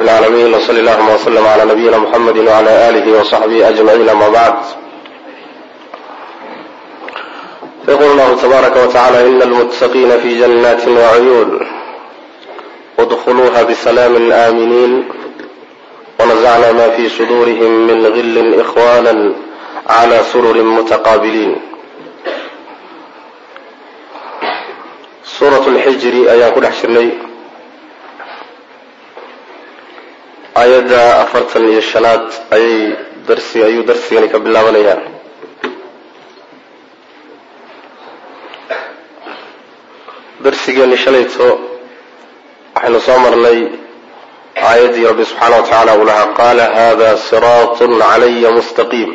العالمين وصلى اللهم وسلم على نبينا محمد وعلى آله وصحبه أجمعين أما بعد يقول الله تبارك وتعالى إن المتقين في جنات وعيون ادخلوها بسلام آمنين ونزعنا ما في صدورهم من غل إخوانا على سرر متقابلين suurat lxijri ayaan ku dhex jirnay aayadda afartan iyo shanaad ayay darsi ayuu darsigani ka bilaabanayaa darsigeeni shalayto waxaynu soo marnay aayaddii rabbi subxaana wa tacaala uu lahaa qaala hada siraatun calaya mustaqiim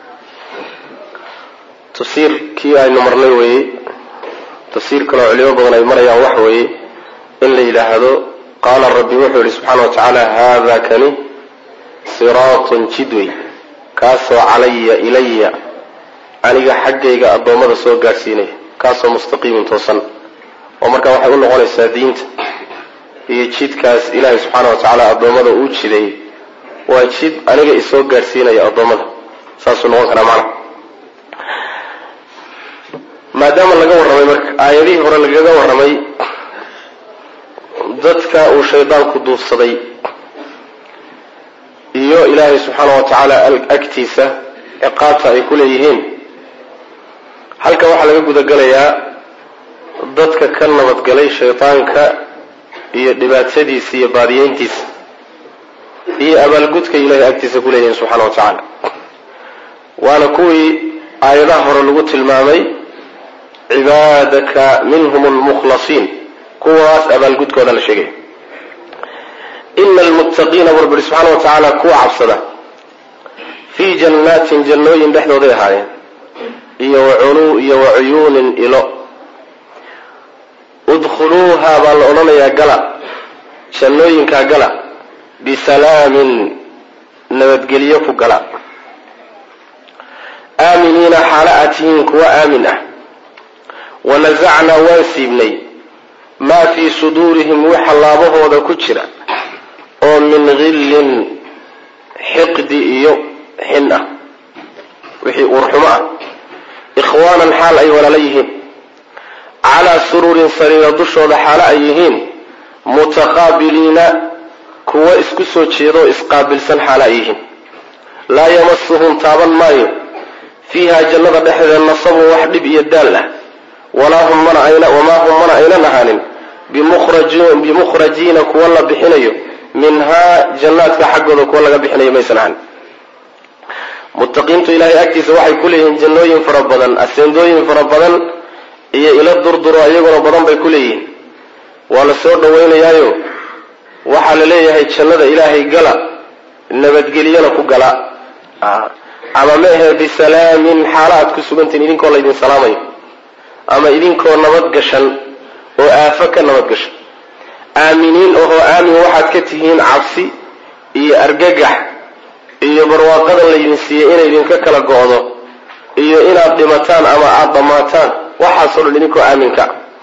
tafsiirkii aynu marnay weeyey tafsiir kaloo culimo badan ay marayaan waxa weeye in la yidhaahdo qaala rabbi wuxuu yihi subxaana wa tacaala haada kani siraatun jidwey kaasoo calaya ilaya aniga xaggayga addoommada soo gaadhsiinaya kaasoo mustaqiimin toosan oo markaa waxay u noqonaysaa diinta iyo jidkaas ilaahay subxaana wa tacaala addoommada uu jiday waa jid aniga isoo gaadhsiinaya addoommada saasuu noqon karaa macna maadaama laga warramay marka aayadihii hore lagaga warramay dadka uu shaydaanku duufsaday iyo ilaahay subxaana wa tacaala agtiisa ciqaabta ay ku leeyihiin halkan waxaa laga gudagelayaa dadka ka nabadgalay shaydaanka iyo dhibaatadiisa iyo baadiyeyntiisa iyo abaalgudka ilaahay agtiisa ku leeyihiin subxaana wa tacaala waana kuwii aayadaha hore lagu tilmaamay cibaadaka minhum lmukhlasiin kuwaas abaalgudkooda la sheegay ina almuttaqiina burburi subxaana wa tacaala kuwa cabsada fii jannaatin jannooyin dhexdooday ahaayeen iyo iyo wa cuyuunin ilo udkhuluuha baa la odhanayaa gala jannooyinkaa gala bisalaamin nabadgelyo ku gala aaminiina xaalo aad tihiin kuwa aamin ah wanasacnaa waan siibnay maa fii suduurihim waxa laabahooda ku jira oo min hillin xiqdi iyo xin ah wixii uurxumo ah ikhwaanan xaal ay walaalo yihiin calaa sururin sariira dushooda xaalo ay yihiin mutaqaabiliina kuwa isku soo jeedaoo isqaabilsan xaalo ay yihiin laa yamasuhum taaban maayo fiiha jannada dhexdeeda nasabun wax dhib iyo daal ah wamaa hum mana aynan ahaanin bimukhrajiina kuwa la bixinayo minhaa jannaadka xaggooda kuwa laga bixinayo maysan ahanin muttaqiintu ilaahay agtiisa waxay ku leeyihiin jannooyin fara badan aseendooyin fara badan iyo ilo durduro iyaguna badan bay ku leeyihiin waa la soo dhawaynayaayo waxaa la leeyahay jannada ilaahay gala nabadgelyana ku gala ama meahe bisalaamin xaalo aad ku sugantihin idinkoo laydin salaamayo ama idinkoo nabad gashan oo aafo ka nabad gashan aaminiin ohoo aamin waxaad ka tihiin cabsi iyo argagax iyo barwaaqadan laydin siiyey inay idinka kala go'do iyo inaad dhimataan ama aada dhammaataan waxaasoo dhan idinkoo aaminka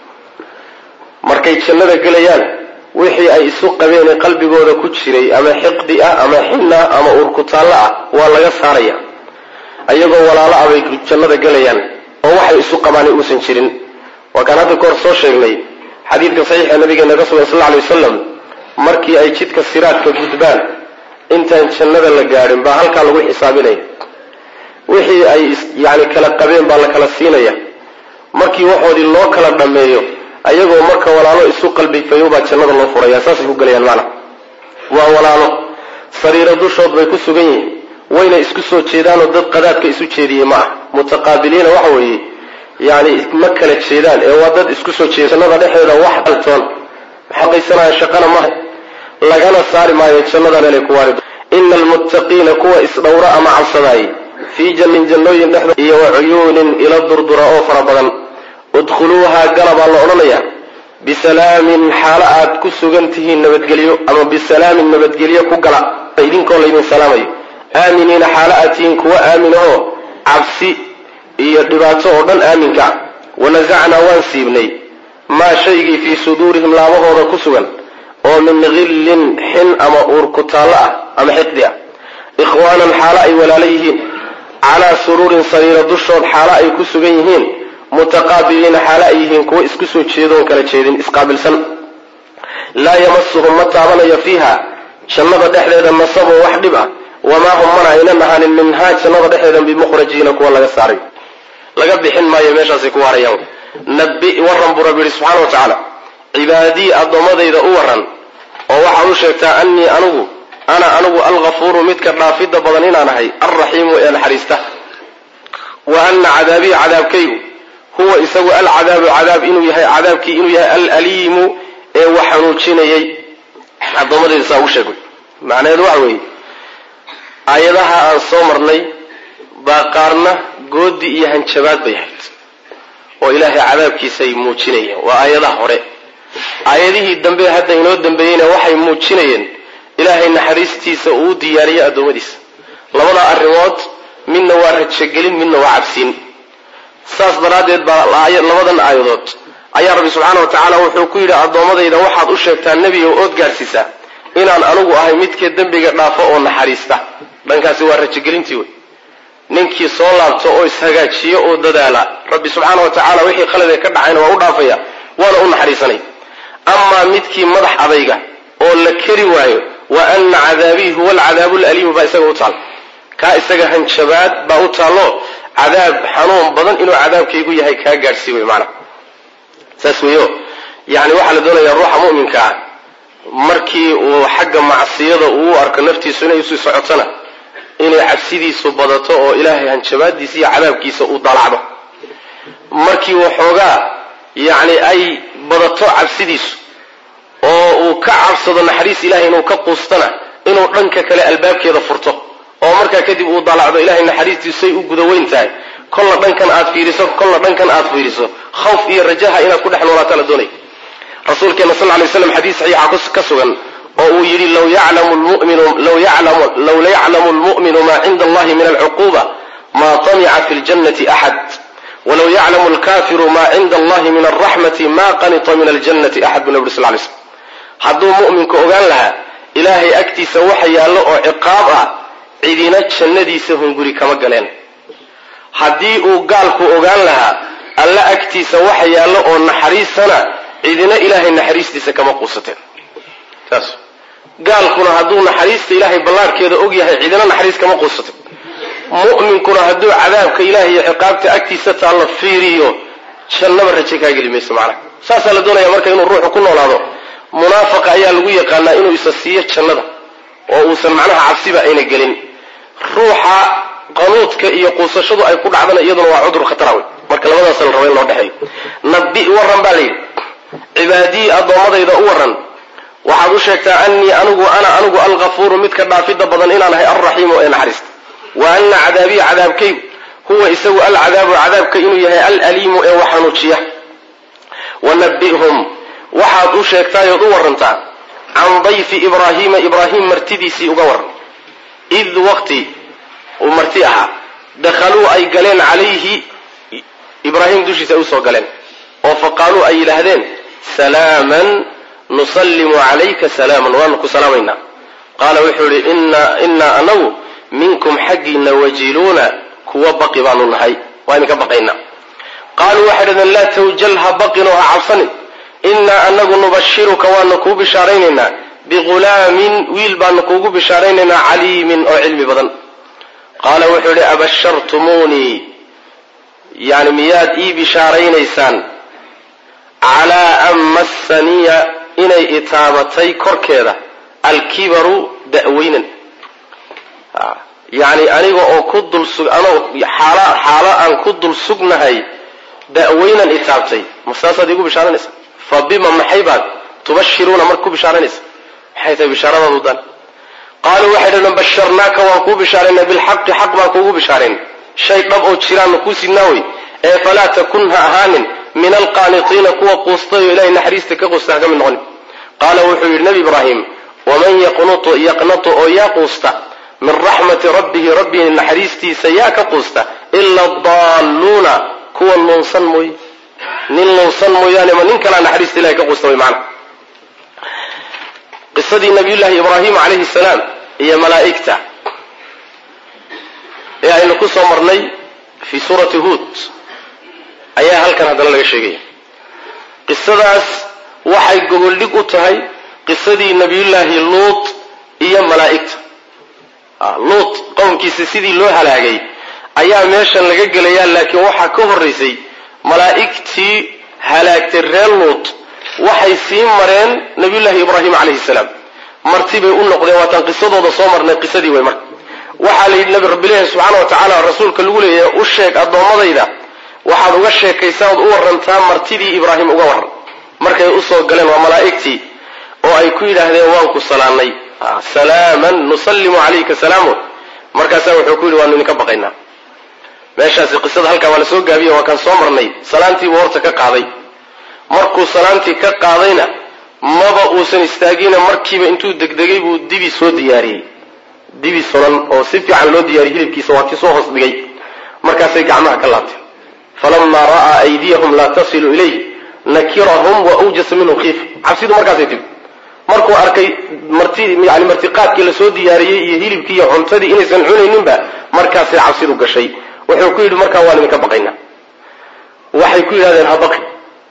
markay jannada gelayaan wixii ay isu qabeen ee qalbigooda ku jiray ama xiqdi ah ama xin ah ama uurkutaallo ah waa laga saaraya ayagoo walaalo ah bay jannada gelayaan oo waxay isu qabaani uusan jirin waa kaan hadda kahor soo sheegnay xadiidka saxiixa nabigeena ka sugan sal lla alay wasalam markii ay jidka siraadka gudbaan intaan jannada la gaadhin baa halkaa lagu xisaabinaya wixii ay yani kala qabeen baa la kala siinaya markii waxoodii loo kala dhammeeyo ayagoo marka walaalo isu qalbifayo baa jannada loo furaya saasay ku gelayaan macna waa walaalo sariiro dushood bay ku sugan yihiin wayna isku soo jeedaanoo dad qadaadka isu jeediyey ma ah mutaqaabiliina waxa weeye yani ma kala jeedaan ee waa dad isku soo jeeda jannada dhexdeeda wax daltoon xaqaysanaya shaqana maha lagana saari maayo jannadan inay ku waari ina almuttaqiina kuwa isdhowra ama cabsadaayey fii jannin jannooyin dhexdood iyo wa cuyuunin ila durdura oo fara badan udkhuluuhaa gala baa la odhanayaa bisalaamin xaalo aad ku sugan tihiin nabadgelyo ama bisalaamin nabadgelyo ku gala idinkoo laydin salaamayo aaminiina xaalo aad tihiin kuwa aamin oo cabsi iyo dhibaato oo dhan aaminka wanasacnaa waan siibnay maa shaygii fii suduurihim laabahooda ku sugan oo min hillin xin ama uur ku taallo ah ama xiqdi ah ikhwaanan xaalo ay walaalo yihiin calaa suruurin sariiro dushood xaalo ay ku sugan yihiin mutaqaabiliina xaalo ay yihiin kuwo isku soo jeedoon kala jeedin isqaabilsan laa yamasuhum ma taabanayo fiiha jannada dhexdeeda nasabun wax dhib ah wamaa hum mana aynan ahaanin minhaa jannada dhexdeeda bimukhrajiina kuwa laga saaray laga bixin maayo meeshaasay ku waarayaan nabi waran buu rabbi yihi subxana wa tacaala cibaadii addoommadayda u waran oo waxaad u sheegtaa annii anigu ana anigu alghafuuru midka dhaafidda badan inaan ahay alraxiimu ee naxariista wa ana cadaabii cadaabkaygu huwa isagu alcadaabu cadaab inuu yahay cadaabkii inuu yahay alaliimu ee wax xanuujinayay addoommadayda saa ugu sheegay macnaheedu waxa weeye aayadaha aan soo marnay baa qaarna goodi iyo hanjabaad bay ahayd oo ilaahay cadaabkiisay muujinayeen waa aayadaha hore aayadihii dambe hadda inoo dambeeyeyna waxay muujinayeen ilaahay naxariistiisa uu u diyaariyo addoommadiisa labada arrimood midna waa rajagelin midna waa cabsiin saas daraaddeed baa labadan aayadood ayaa rabbi subxaana wa tacaala wuxuu ku yidhi addoommadayda waxaad u sheegtaa nebiga ood gaadhsiisaa inaan anigu ahay midka dembiga dhaafo oo naxariista dhankaasi waa rajagelintii wey ninkii soo laabto oo ishagaajiyo oo dadaala rabbi subxaana wa tacaala wixii khaladee ka dhacayna waa u dhaafaya waana u naxariisanay amaa midkii madax adayga oo la keri waayo wa ana cadaabii huwa alcadaabu laliimu baa isaga u taal kaa isaga hanjabaad baa u taallo cadaab xanuun badan inuu cadaabkaygu yahay kaa gaadhsii wey maanaa saas weeyo yani waxaa la doonayaa ruuxa mu'minka ah markii uu xagga macsiyada uu u arko naftiisu inay usii socotona inay cabsidiisu badato oo ilaahay hanjabaadiisa iyo cadaabkiisa uu dalacdo markii waxoogaa yacni ay badato cabsidiisu oo uu ka cabsado naxariis ilahay inuu ka quustana inuu dhanka kale albaabkeeda furto oo markaa kadib uu dalacdo ilahay naxariistiisu say u guda weyn tahay kolla dhankan aad fiiriso kolla dhankan aad fiiriso khawf iyo rajaha inaad ku dhex noolaataa la doonay rasuulkeena sal lay slam xadiis saxiixa ka sugan oo uu yidhi law yaclamu lmu'minu maa cinda allahi min alcuquba maa tamica fi ljannati axad walow yaclamu lkafiru maa cinda allahi min alraxmati ma qanita min aljannati axad bu nabi sl lay slm hadduu mu'minku ogaan lahaa ilaahay agtiisa waxa yaallo oo ciqaab ah cidina jannadiisa hunguri kama galeen haddii uu gaalku ogaan lahaa alla agtiisa waxa yaallo oo naxariisana cidina ilaahay naxariistiisa kama quusateen saas gaalkuna hadduu naxariista ilaahay ballaarhkeeda og yahay cidina naxariis kama quusateen mu'minkuna hadduu cadaabka ilahay iyo ciqaabta agtiisa taalla fiiriyo jannaba raje kaa geli mayso macnaha saasaa la doonaya marka inuu ruuxu ku noolaado munaafaqa ayaa lagu yaqaanaa inuu isa siiyo jannada oo uusan macnaha cabsiba ayna gelin ruuxa qanuudka iyo quusashadu ay ku dhacdana iyaduna waa cudur khatara wey marka labadaas la raba in loo dhexeeyo nabi waran baa layidhi cibaadii addoommadayda u waran waxaad u sheegtaa annii anigu ana anigu alghafuuru midka dhaafidda badan inaan ahay alraxiimu ee naxariista wa ana cadaabii cadaabkaygu huwa isagu alcadaabu cadaabka inuu yahay alaliimu ee wax xanuujiya wanabihum waxaad u sheegtaayood u warantaa can dayfi ibraahiima ibraahim martidiisii uga waran id waqti uu marti ahaa dakhaluu ay galeen calayhi ibraahim dushiisa ay usoo galeen oo faqaaluu ay yidhaahdeen salaaman nusallimu calayka salaaman waanu ku salaamaynaa qaala wuxuu yihi innaa anagu minkum xaggiina wajiluuna kuwa baqi baanu nahay waa idinka baqaynaa qaaluu waxay dhahdeen laa tawjal ha baqinoo ha cabsanin innaa anagu nubashiruka waanu kuu bishaaraynaynaa bighulaamin wiil baanu kuugu bishaaraynaynaa caliimin oo cilmi badan qaala wuxuu yidhi abashartumuunii yani miyaad ii bishaaraynaysaan calaa an massaniya inay itaabatay korkeeda alkibaru da'weynan yani aniga oo ku dul anoo xaalo xaalo aan ku dul sugnahay da'weynan itaabtay ma saasaad iigu bishaaraynaysa fa bima maxay baad tubashiruuna marka ku bishaaraynaysa maxay tahay bishaaradaadu dan qaaluu waxay dhahdeen basharnaaka waan kuu bishaaraynay bilxaqi xaq baan kuugu bishaaraynay shay dhab oo jiraanna kuu sidnaawey ee falaa takun ha ahaanin min alqaanitiina kuwa quustay oo ilahay naxariista ka quusta ha ka mid noqonin qaala wuxuu yidhi nebi ibraahim waman yaqnutu yaqnatu oo yaa quusta min raxmati rabbihi rabbihi naxariistiisa yaa ka quusta ila adaalluuna kuwa nuunsan mooye nin nuunsan mooyaane ma nin kalaa naxariista ilahay ka quusta way macana qisadii nabiyullaahi ibraahim calayhi salaam iyo malaa'igta ee aynu ku soo marnay fii suurati huod ayaa halkan haddana laga sheegaya qisadaas waxay gogoldhig u tahay qisadii nabiyullaahi luut iyo malaa'igta luut qowmkiisa sidii loo halaagay ayaa meeshan laga gelayaa laakiin waxaa ka horraysay malaa'igtii halaagtay reer luut waxay sii mareen nabiyullaahi ibraahim calayhi salaam marti bay u noqdeen waataan qisadooda soo marnay qisadii way marka waxaa la yidhi nabi rabbilahi subxaana wa tacaala rasuulka lagu leeyahay u sheeg addoommadayda waxaad uga sheekaysaa ood u warantaa martidii ibraahim uga warran markay usoo galeen waa malaa'igtii oo ay ku yidhaahdeen waan ku salaanay salaaman nusallimu calayka salaamun markaasaa wuxuu ku yidhi waanu idinka baqaynaa meeshaasi qisada halkaa waa la soo gaabiye waa kaan soo marnay salaantiibuu horta ka qaaday markuu salaantii ka qaadayna maba uusan istaagina markiiba intuu degdegay buu dibi soo diyaariyey dibi sunan oo si fiican loo diyaariyey hilibkiisa waa kii soo hoos dhigay markaasay gacmaha ka laabteen falamaa ra'aa aydiyahum laa tasilu ilayh nakirahum wa awjasa minhum khiifa cabsidu markaasay timi markuu arkay marti yani martiqaadkii lasoo diyaariyey iyo hilibkii iyo cuntadii inaysan cunayninba markaasay cabsidu gashay wuxuu ku yidhi markaa waan idinka baqaynaa waxay ku yidhahdeen ha baqi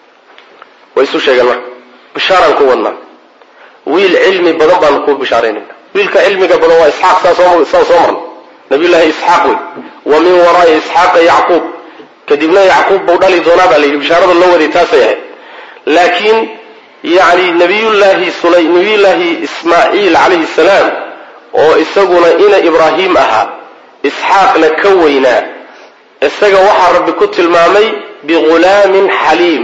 way isu sheegeen marka bishaaraan ku wadnaa wiil cilmi badan baanu kuu bishaaraynayna wiilka cilmiga badan waa isxaaq saan soo marnay nabiyullaahi isxaaq wey wa min waraa'i isxaaqa yacquub kadibna yacquub buu dhali doonaa baa la yidhi bishaarada loo waday taasay ahayd laakiin yani nabiyullaahi sulay nabiyullaahi ismaaciil calayhi salaam oo isaguna ina ibraahim ahaa isxaaqna ka weynaa isaga waxaa rabbi ku tilmaamay bighulaamin xaliim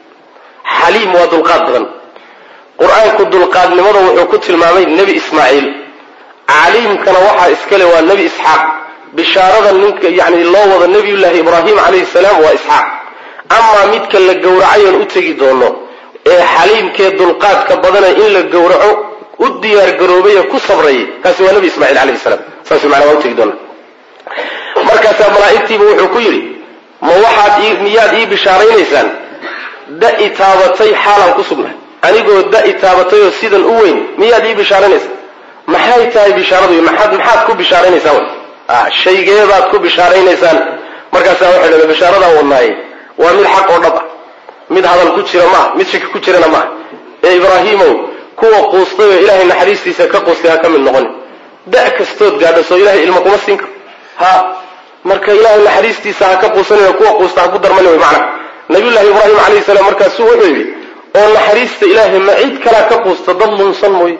xaliim waa dulqaad badan qur-aanku dulqaadnimada wuxuu ku tilmaamay nebi ismaaciil caliimkana waxaa iskale waa nebi isxaaq bishaarada ninka yani loo wado nebiyullaahi ibraahim calayhi salaam waa isxaaq amaa midka la gowracayoon u tegi doono ee xaliimkee dulqaadka badana in la gowraco u diyaargaroobay ku sabrayay kaasi waa nebi ismaaciil calayhi salaam saas manaa waa utegi doona markaasaa malaa'igtiiba wuxuu ku yidhi ma waxaad miyaad ii bishaaraynaysaan da i taabatay xaalaan ku sugnahay anigoo da i taabatayoo sidan u weyn miyaad ii bishaaraynaysaan maxay tahay bishaaradu maxaad maxaad ku bishaaraynaysaan shaygeebaad ku bishaaraynaysaan markaasaa waxay dhaheen bishaaradan wadnaaye waa mid xaq oo dhab ah mid hadal ku jira maaha mid shaki ku jirana maaha ee ibraahiimow kuwa quustay oo ilaahay naxariistiisa ka quustay ha ka mid noqon da' kastood gaadho soo ilahay ilmo kuma siin karo ha marka ilaahay naxariistiisa ha ka quusanay kuwa quusta ha ku darmani way macna nabiyullahi ibraahim calayhi salaam markaasuu wuxuu yidhi oo naxariista ilaahay ma cid kalaa ka quusta dad lunsan mooye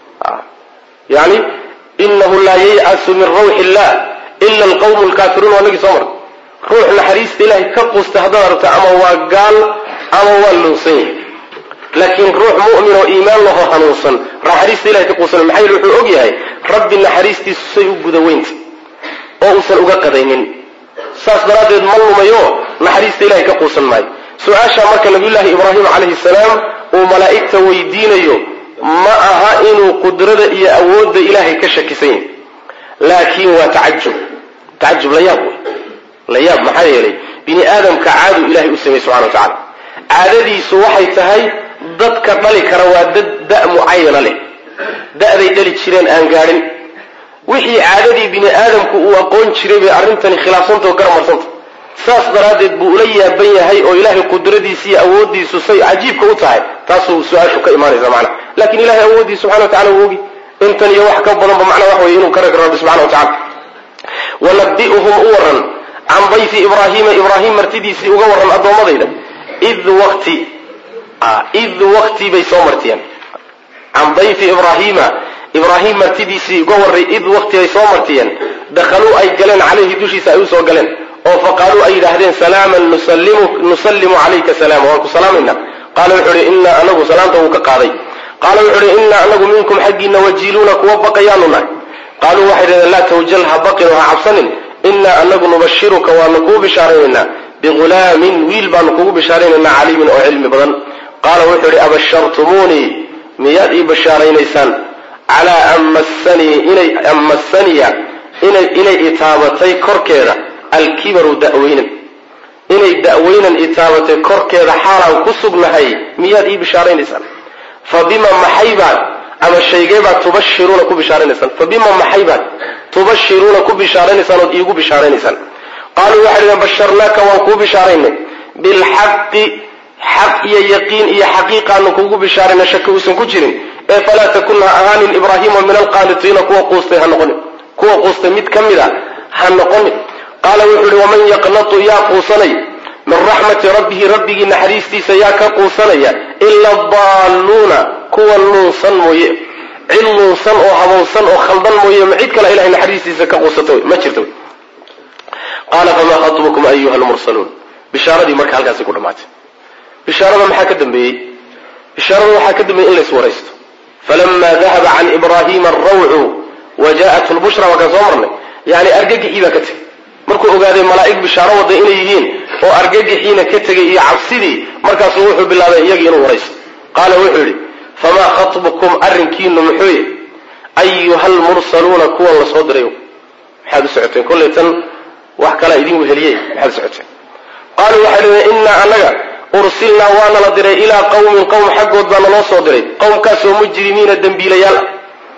yani inahu laa yaycasu min rawxi illah ila alqawmu lkaafiruun waa nagii soo mar ruux naxariista ilaahay ka quusta haddaad aragto ama waa gaal ama waa lunsan yahay laakiin ruux mu'min oo iimaan lahoo hanuunsan naxariista ilahay ka quusan maxaa yili wuxuu og yahay rabbi naxariistiisu say u guda weynta oo uusan uga qadaynin saas daraaddeed ma lumayo naxariista ilahay ka quusan maayo su-aashaa marka nabiyullaahi ibraahim calayhi salaam uu malaa'igta weydiinayo ma aha inuu qudrada iyo awoodda ilaahay ka shakisan yahay laakiin waa tacajub tacajub la yaab wey la yaab maxaa yeelay bini aadamka caadu ilahay u sameeyey subxana wa tacala caadadiisu waxay tahay dadka dhali kara waa dad da' mucayana leh da'day dhali jireen aan gaadhin wixii caadadii bini aadamku uu aqoon jiray bay arrintani khilaafsantao garamarsanta saas daraaddeed buu ula yaaban yahay oo ilaahay qudradiisa iyo awooddiisu say cajiibka u tahay taasuu su-aashu ka imaanaysa macna lakin ilahay awooddiisa subxana wa tacala wuu ogi intan iyo wax ka badanba macnaa wax weye inuu ka rag rabbi subxana wa tacala wanabi'uhum u waran can dayfi ibraahiima ibraahim martidiisii uga warran addoommadayda id waqti id waqti bay soo martiyeen can dayfi ibraahiima ibraahim martidiisii uga warray id waqti ay soo martiyeen dakhaluu ay galeen calayhi dushiisa ay u soo galeen oo faqaaluu ay yidhaahdeen salaaman nusallimu calayka salaama waan ku salaamayna qaala wuxuu uhi inaa anagu salaamta wuu ka qaaday qaala wuxuu uhi inaa anagu minkum xaggiina wajiiluuna kuwa baqayaanu nahay qaaluu waxay dhahdeen laa tawjal ha baqin oo ha cabsanin inaa anagu nubashiruka waanu kuu bishaaraynaynaa bighulaamin wiil baanu kugu bishaaraynaynaa caliimin oo cilmi badan qaala wuxuu ihi abashartumuunii miyaad ii bashaaraynaysaan calaa an massanii inay an massaniya inay inay itaabatay korkeeda alkibaru da'weynan inay da'weynan itaabatay korkeeda xaalaan ku sugnahay miyaad ii bishaaraynaysaan fa bima maxaybaan ama shaygee baad tubashiruuna ku bishaaranaysaan fa bima maxay baad tubashiruuna ku bishaaranaysaan ood iigu bishaaranaysaan qaaluu waxay dhaheen basharnaaka waan kuu bishaaraynay bilxaqi xaq iyo yaqiin iyo xaqiiqaanu kuugu bishaarayna shaki uusan ku jirin ee falaa takun ha ahaanin ibraahiima min alqaanitiina kuwa quustay ha noqonin kuwa quustay mid ka mid a ha noqonin qaala wuxuu ihi waman yaqnatu yaa quusanay min raxmati rabbihi rabbigii naxariistiisa yaa ka quusanaya ila daalluuna kuwa nuunsan mooye cid nuunsan oo habowsan oo khaldan mooye ma cid kale ilahay naxariistiisa ka quusata ma jirta qaala famaa khatbukum ayuha lmursaluun bishaaradii marka halkaasi ku dhammaatay bishaarada maxaa ka dambeeyey bishaarada waxaa ka dambeeyey in la iswaraysto falama dahaba can ibraahiima arawcu wa ja'at lbushra waa kaan soo marnay yani argagixii baa ka tegey markuu ogaaday malaa'ig bishaaro wada inay yihiin oo argagixiina ka tegay iyo cabsidii markaasuu wuxuu bilaabay iyagii inuu waraysto qaala wuxuu yidhi famaa khatbukum arrinkiinu muxuuye ayuha lmursaluuna kuwan la soo dirayo maxaad u socoteen kollay tan wax kalaa idin weheliyey maxaad u socoteen qaaluu waxay dhaheen innaa annaga ursilnaa waana la diray ilaa qawmin qowm xaggood baa naloo soo diray qowmkaasoo mujrimiina dembiilayaal ah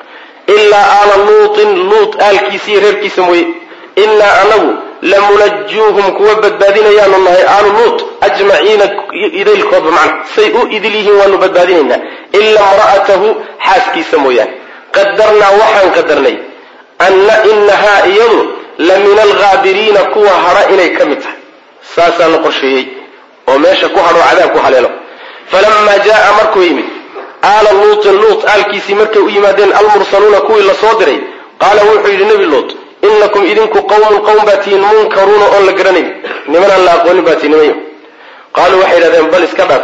ilaa aala luutin luut aalkiisa iyo reerkiisa mooye innaa anagu lamunajuuhum kuwa badbaadinayaanu nahay aalu luut ajmaciina idaylkoodba macna say u idil yihiin waanu badbaadinaynaa ila imra'atahu xaaskiisa mooyaane qadarnaa waxaan qadarnay anna inahaa iyadu la min alghaabiriina kuwa hadha inay ka mid tahay saasaana qorsheeyey oo meesha ku hadhoo cadaab ku haleelo falamaa jaaa markuu yimid aala luutin luut aalkiisii markay u yimaadeen almursaluuna kuwii la soo diray qaala wuxuu yidhi nebi luut inakum idinku qawmun qowm baa tihiin munkaruuna oon la garanayn nimanaan la aqoonin baa tihin nimanyo qaaluu waxay yidhahdeen bal iska dhaaf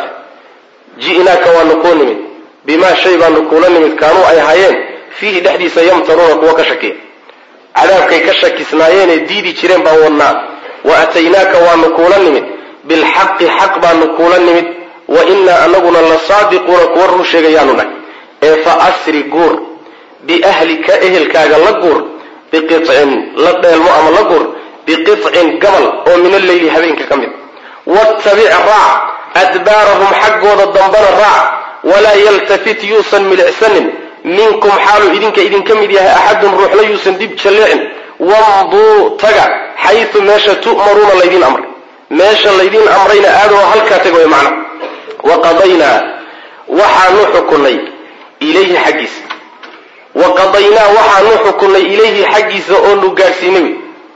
ji'naaka waanu kuu nimid bimaa shay baanu kuula nimid kaanuu ay ahaayeen fiihi dhexdiisa yamtaruuna kuwa ka shakiya cadaabkay ka shakisnaayeenee diidi jireen baan wadnaa wa ataynaaka waanu kuula nimid bilxaqi xaq baanu kuula nimid wa innaa anaguna la saadiquuna kuwa run sheegayaanu nahay ee fa asri guur biahlika ehelkaaga la guur biqicin la dheelmo ama la guur biqicin gabal oo min alleyli habeenka ka mid wattabic raac adbaarahum xaggooda dambana raac walaa yaltafit yuusan milicsanin minkum xaaluu idinka idinka mid yahay axadun ruuxna yuusan dib jalleecin wamduu taga xaytu meesha tu'maruuna laydiin amray meesha laydiin amrayna aadoo halkaa taga way macna wa qadaynaa waxaanu xukunay ilayhi xaggiisa wa qadaynaa waxaanu xukunay ilayhi xaggiisa oonu gaadhsiinay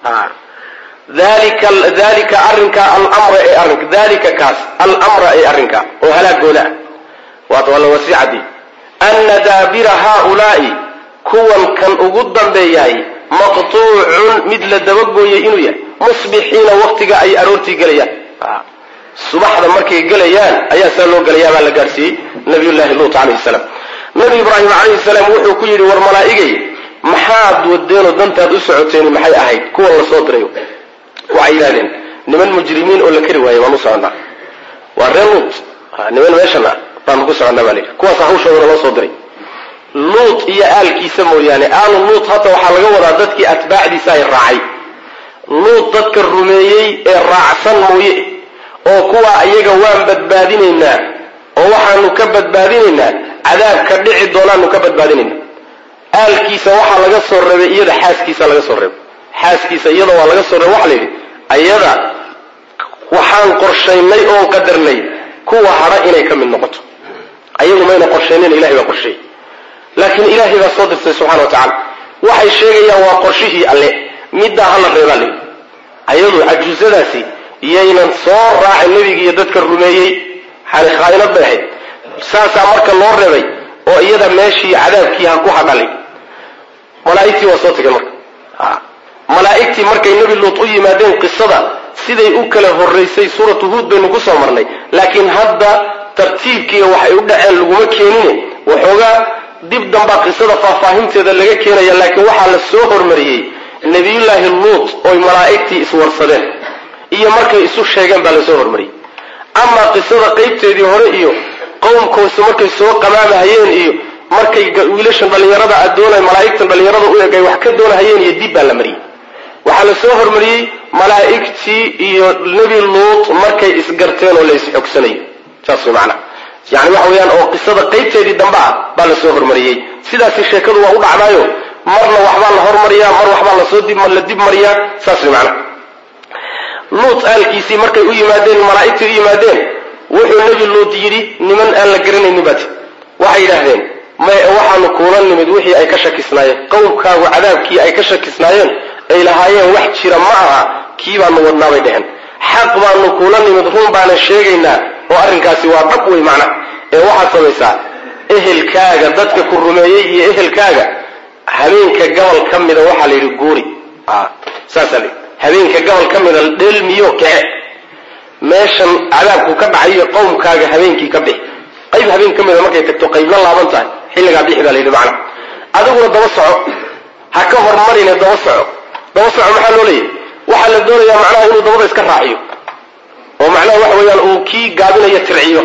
dalika dalika arrinka alamra ee arrinka dalika kaas alamra ee arrinka oo halaagooda ah waata waa la wasiicadii ana daabira haaulaa'i kuwan kan ugu dambeeyahay maqtuucun mid la dabagooyay inuu yahay musbixiina waktiga ay aroortii gelayaan subaxda markay gelayaan ayaa saa loo gelayaa baa la gaadhsiiyey nabiyullaahi luut calayhi salaam nabi ibraahim calayhi salaam wuxuu ku yidhi war malaa'igay maxaad wadeenoo dantaad u socoteeni maxay ahayd kuwan la soo dirayo waxay yidhahdeen niman mujrimiin oo la kari waayey waan u soconnaa waa reer luut niman meeshan ah baanu ku soconnaa baa layidhi kuwaasa hawshoodana loo soo diray luut iyo aalkiisa mooyaane aalu luut hadda waxaa laga wadaa dadkii atbaacdiisa ay raacay luut dadka rumeeyey ee raacsan mooye oo kuwaa iyaga waan badbaadinaynaa oo waxaanu ka badbaadinaynaa cadaabka dhici doonaanu ka badbaadinaynaa aalkiisa waxaa laga soo reebay iyada xaaskiisa laga soo reebay xaaskiisa iyada waa laga soo reebay waxa la yidhi ayada waxaan qorshaynay oon qadarnay kuwa hadha inay ka mid noqoto ayagu mayna qorshaynayn ilahay baa qorsheeyey laakiin ilaahay baa soo dirtay subxana wa tacaala waxay sheegayaan waa qorshihii alle middaa hala reebaa layidhi ayadu cajuusadaasi yaynan soo raacin nebiga iyo dadka rumeeyey xani khaainad bay ahayd saasaa marka loo reebay oo iyada meeshii cadaabkii ha ku hadhalay malaa'igtii waa soo tageen marka malaa'igtii markay nebi luut u yimaadeen qisada siday u kala horraysay suuratu huud baynu ku soo marnay laakiin hadda tartiibkiiga waxay u dhaceen laguma keenine waxoogaa dib dambaa qisada faahfaahinteeda laga keenaya laakiin waxaa la soo hormariyey nebiyullaahi luut oy malaa'igtii iswarsadeen iyo markay isu sheegeen baa lasoo hormariyey amaa qisada qaybteedii hore iyo qowmkoosu markay soo qamaamahayeen iyo markay wiilashan dhallinyarada adoona malaa'igtan dhallinyarada u eg ay wax ka doonahayeen iyo dib baa la mariyey waxaa la soo hormariyey malaa'igtii iyo nebi luut markay isgarteen oo la isxogsanayo saas way macnaha yani waxa weeyaan oo qisada qaybteedii dambe ah baa la soo hormariyey sidaasi sheekadu waa u dhacdaayo marna waxbaa la hormariyaa mar waxbaa lasoo la dib mariyaa saas way macana luut aalkiisii markay u yimaadeen malaa'igtii u yimaadeen wuxuu nebi luut yidhi niman aan la garanaynin baati waxay yidhaahdeen may waxaanu kuula nimid wixii ay ka shakisnaayeen qowmkaagu cadaabkii ay ka shakisnaayeen ay lahaayeen wax jira ma aha kii baanu wadnaa bay dheheen xaq baanu kuula nimid run baanan sheegaynaa oo arrinkaasi waa dhab wey macna ee waxaad samaysaa ehelkaaga dadka ku rumeeyey iyo ehelkaaga habeenka gobol ka mida waxaa la yidhi guuri saasaa la yidhi habeenka gobol ka mida dheelmiyo kece meeshan cadaabku ka dhacayo qowmkaaga habeenkii ka bixi qayb habeen ka mida markay tagto qaybla laaban tahay xilligaa bixi baa la yidhi macna adiguna daba soco ha ka hormarine daba soco daba soco maxaa loo leeyahy waxaa la doonayaa macnaha inuu dabada iska raaciyo oo macnaha waxa weeyaan uu kii gaabinayo tirciyo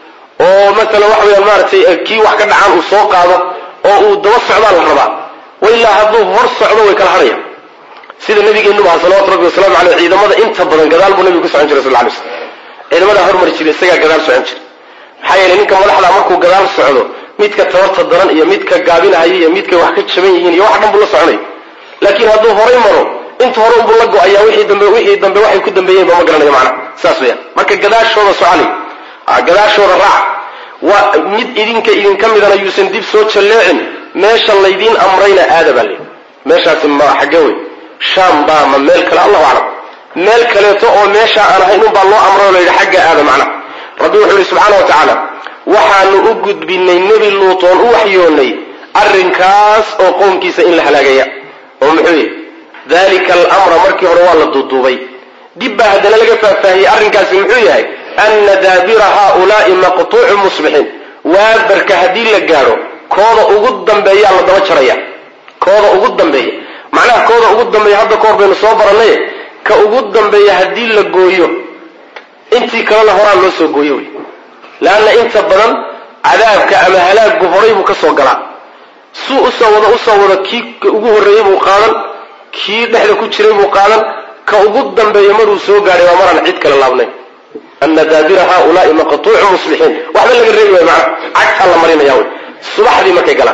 oo masalan waxa weyaan maaragtay kii wax ka dhacaan uu soo qaado oo uu daba socdaa la rabaa wailaa hadduu hor socdo way kala hadhaya sida nabigeennu aha salawatu rabbi wasalaamu caleyh ciidamada inta badan gadaal buu nabigu ku socon jiray sal ly slam ciidamadaa hormari jiray isagaa gadaal socon jiray maxaa yeelay ninka madaxda markuu gadaal socdo midka tabarta daran iyo midka gaabinahaya iyo midkay wax ka jaban yihiin iyo wax dhan buu la soconay laakiin hadduu horay maro inta hore unbuu la go-ayaa wixii dambe wixii dambe waxay ku dambeeyeen ba ma garanayo macna saas weyaan marka gadaashooda socali gadaashooda raac waa mid idinka idinka midana yuusan dib soo jalleecin meesha laydiin amrayna aada baa layidhi meeshaasi ma xagge wey shaam baa ma meel kale allahu aclam meel kaleeto oo meesha aan ahayn unbaa loo amray oo layidhi xagga aada macna rabbi wuxuu yihi subxaana wa tacaala waxaanu u gudbinay nebi luut oon u waxyoonnay arrinkaas oo qowmkiisa in la halaagaya oo muxuu yihi dalika alamra markii hore waa la duuduubay dib baa haddana laga faahfaahiyey arrinkaasi muxuu yahay ana daabira haaulaai maqtuucu musbixiin waabarka haddii la gaadho kooda ugu dambeeyaa la daba jaraya kooda ugu dambeeya macnaha kooda ugu dambeeya hadda ka hor baynu soo barannay ka ugu dambeeya haddii la gooyo intii kalena horaan loo soo gooyo wey leanna inta badan cadaabka ama halaaggu horay buu ka soo galaa suu usoo wado usoo wado kii ugu horreeyey buu qaadan kii dhexda ku jiray buu qaadan ka ugu dambeeya maruu soo gaadhay waa maraan cid kale laabnay ana daabira haaulaai maqtuucu muslixiin waxba laga reebi waay macna cagtaa la marinaya wey subaxdii markay galaan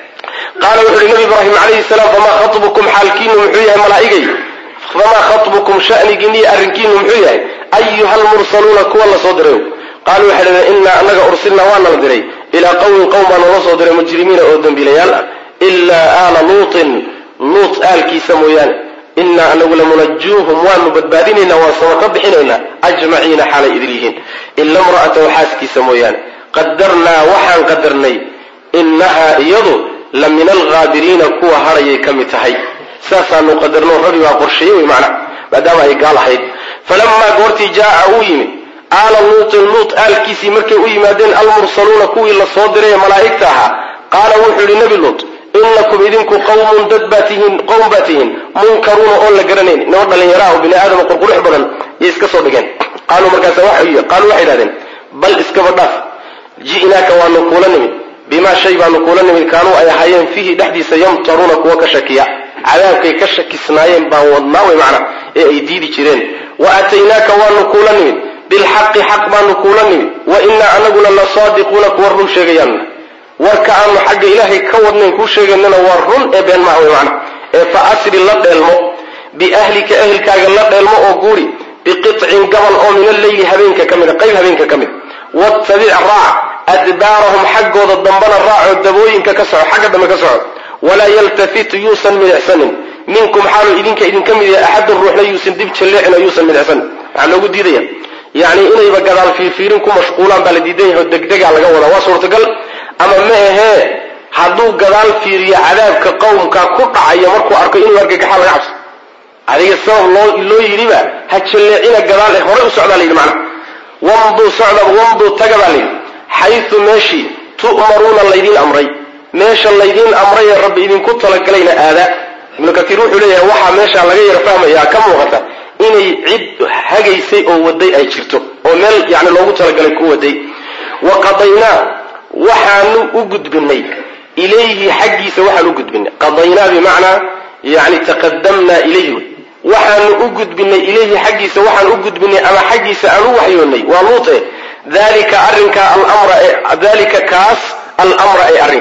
qaala wuxu uhi nabi ibraahim calayhi salaam famaa khatbukum xaalkiinu muxuu yahay malaa'igay famaa khatbukum shanigiiniyo arrinkiinu muxuu yahay ayuha almursaluuna kuwa la soo diray qaaluu waxay dhaheen innaa annaga ursilnaa waana la diray ilaa qowmin qowm baa noola soo diray mujrimiina oo dembiilayaal ah ilaa aala luutin luut aalkiisa mooyaane innaa anagu lamunajuuhum waanu badbaadinaynaa waan sama ka bixinaynaa ajmaciina xaalay idil yihiin ila imra'atahu xaaskiisa mooyaane qadarnaa waxaan qadarnay innahaa iyadu la min alghaabiriina kuwa hadhayay ka mid tahay saasaanu qadarno rabbi baa qorsheeye wey macna maadaama ay gaal ahayd falamaa goortii jaa'a uu yimid aala luutin luut aalkiisii markay u yimaadeen almursaluuna kuwii la soo diray ee malaa'igta ahaa qaala wuxuu yidhi nebi luut inakum idinku qawmun dad baa tihiin qowm baa tihiin munkaruuna oon la garanayn nimo dhallinyaraha oo bini aadama qurqurux badan yay iska soo dhigeen qaaluu markaasa qaaluu waxay idhahdeen bal iskaba dhaaf ji'naaka waanu kuula nimid bimaa shay baanu kuula nimid kaanuu ay ahaayeen fiihi dhexdiisa yamtaruuna kuwa ka shakiya cadaabkay ka shakisnaayeen baan wadnaa way macna ee ay diidi jireen wa aataynaaka waanu kuula nimid bilxaqi xaq baanu kuula nimid wa innaa anaguna la saadiquuna kuwa run sheegayaanna warka aanu xagga ilaahay ka wadnayn kuu sheegaynana waa run ee been maha way macna ee fa asri la dheelmo biahlika ehelkaaga la dheelmo oo guuri biqicin gabal oo min alleyli habeenka ka mida qayb habeenka ka mid wattabic raac adbaarahum xaggooda dambana raacoo dabooyinka ka soco xagga dambe ka soco walaa yaltafit yuusan midicsanin minkum xaaluu idinka idinka mid yahay axadun ruuxna yuusan dib jalleecin oo yuusan midicsanin waxaa loogu diidaya yacni inayba gadaal fiirfiirin ku mashquulaan baa la diidan yahay oo degdegaa laga wadaa waa suurtagal ama ma ahee hadduu gadaal fiiriyo cadaabka qowmka ku dhacaya markuu arko inuu argagaxaa laga cabso adiga sabab loo loo yidhiba ha jalleecina gadaal ee horey u socdaa la yidhi macna wamduu socda wamduu taga baa layidhi xaysu meeshii tu'maruuna laydiin amray meesha laydiin amray ee rabbi idinku talagalayna aada ibnu katiir wuxuu leeyahay waxaa meeshaa laga yaro fahmayaa ka muuqata inay cid hagaysay oo waday ay jirto oo meel yani loogu talagalay ku waday wa qadaynaa waxaanu u gudbinay ilayhi xaggiisa waxaan u gudbinay qadaynaa bimacnaa yani taqadamnaa ilayhi wey waxaanu u gudbinay ilayhi xaggiisa waxaan u gudbinay ama xaggiisa aan u waxyoonnay waa luute dalika arrinka alamra dalika kaas alamra ee arrinka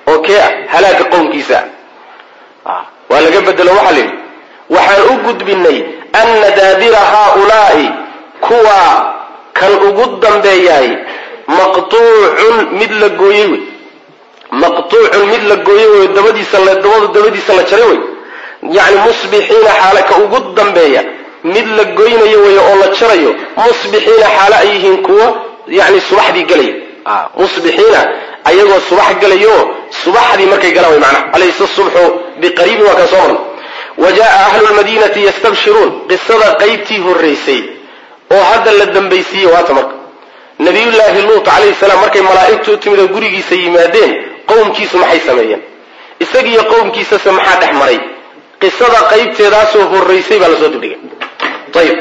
oo kee ah halaaga qowmkiisa ah waa laga bedelo waxaa la yidhi waxaan u gudbinay anna daabira haaulaa'i kuwa kan ugu dambeeyaay maqtuucun mid la gooyey wey maqtuucun mid la gooyey wey dabadiisa dabadu dabadiisa la jaray wey yacni musbixiina xaale ka ugu dambeeya mid la goynayo wey oo la jarayo musbixiina xaale ay yihiin kuwa yani subaxdii gelaya musbixiina ayagoo subax gelayo subaxdii markay galaan way macnaha alaysa subxu biqariibin waa kaan soo marnay wa jaa ahlu lmadiinati yastabshiruun qisada qaybtii horraysay oo hadda la dambaysiiyey waata marka nabiyullaahi luut calayhi salaam markay malaa'igtu u timid oo gurigiisa yimaadeen qowmkiisu maxay sameeyeen isagiiyo qowmkiisase maxaa dhex maray qisada qaybteedaasoo horraysay baa lasoo dibdhigay ayib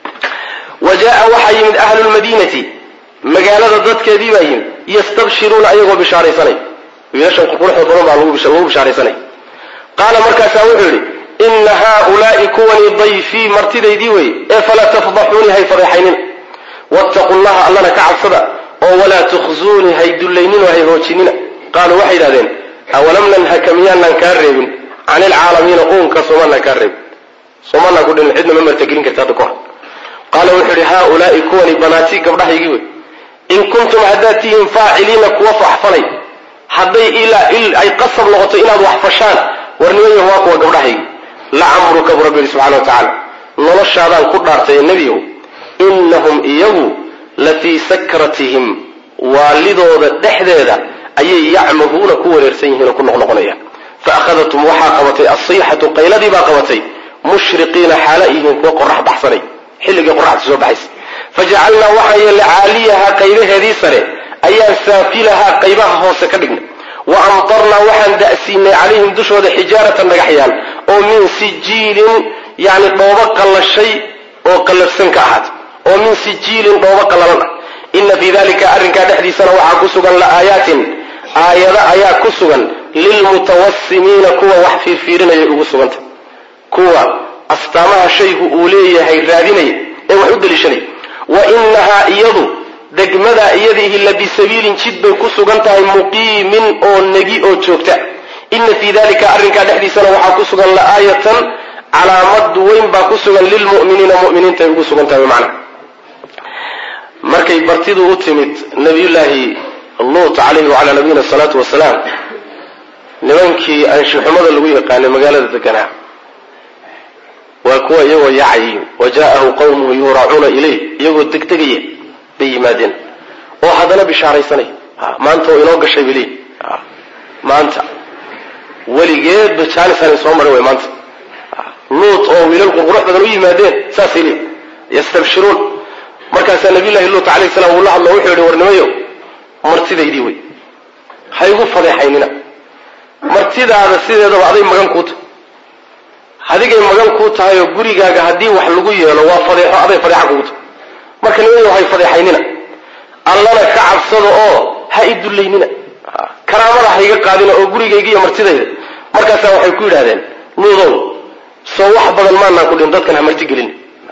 wa jaa waxaa yimid ahlu lmadiinati magaalada dadkeedii baa yimid yastabshiruuna ayagoo bishaaraysanay wiilashan quruxda badan baa lagu bishaaraysanay qaala markaasaa wuxuu yidhi inna haaulaa'i kuwani dayfii martidaydii wey ee falaa tafdaxuunii hay fadeexaynina wattaqu llaha allana ka cabsada oo walaa tukhzuunii hay dullayninoo hay hoojinina qaaluu waxay yidhahdeen awalam nanhaka miyaanaan kaa reebin can ilcaalamiina uunka soomaanaan kaa reebin soomaanaan ku dhin cidna ma martagelin karta hadda kahor qaala wuxuu yidhi haaulaa'i kuwani banaatii gabdhahaygii wey in kuntum haddaad tihiin faaciliina kuwa faxfalay hadday ay qasab noqoto inaad wax fashaan warnimayo waa kuwa gabdhahaygi lacamruka bu rabbi yihi subxana wa tacaala noloshaadaan ku dhaartay nebiyow innahum iyagu la fii sakratihim waalidooda dhexdeeda ayay yacmahuuna ku wareersan yihiin oo ku noqnoqonayaan fa akhadatum waxaa qabatay asayxatu qayladii baa qabatay mushriqiina xaala yihiin kuwa qorax baxsanay xilligii qoraxda soo baxaysa fajacalnaa waxaan yeelnay caaliyahaa qaybaheedii sare ayaan saafilahaa qaybaha hoose ka dhignay wa amtarnaa waxaan da'siinay calayhim dushooda xijaaratan dhagaxyaan oo min sijiilin yani dhoobo qallashay oo qallafsan ka ahaatay oo min sijiilin dhoobo qallalan ah ina fii dalika arrinkaa dhexdiisana waxaa ku sugan la'aayaatin aayado ayaa ku sugan lilmutawasimiina kuwa wax fiirfiirinaya ugu suganta kuwa astaamaha shaygu uu leeyahay raadinaya ee wax u daliishanaya wa inahaa iyadu degmadaa iyadiihi la bisabiilin jid bay ku sugan tahay muqiimin oo negi oo joogta ina fii dalika arrinkaa dhexdiisana waxaa ku sugan la'aayatan calaamad weyn baa ku sugan lilmu'miniina mu'miniinta ay ugu sugan tahay macna markay bartidu u timid nabiyullaahi luut calayhi wacalaa nabiyina asalaatu wasalaam nimankii anshixumada lagu yaqaanay magaalada deganaa waa kuwa iyagoo yaacay wa jaa'ahu qawmuhu yuuraacuuna ilayh iyagoo degdegaya bay yimaadeen oo haddana bishaaraysanay maanta oo inoo gashay bili maanta weligeedba jaanisanay soo marin way maanta luut oo wiilal qurqurux badan u yimaadeen saasay leeyi yastabshiruun markaasaa nabiyullahi luut calayhi salaam uu la hadlo wuxuu yidhi warnimayo martidaydii wey ha igu fadeexaynina martidaada sideedaba aday magan kuu tahay adigay magan kuu tahay oo gurigaaga haddii wax lagu yeelo waa fadeexo aday fadeexa kugu tahay marka nimayo hay fadeexaynina allana ka cabsada oo ha i dullaynina karaamada ha iga qaadina oo gurigayga iyo martidayda markaasaa waxay ku yidhahdeen luudow soo wax badan maanaan ku dhin dadkan ha martigelin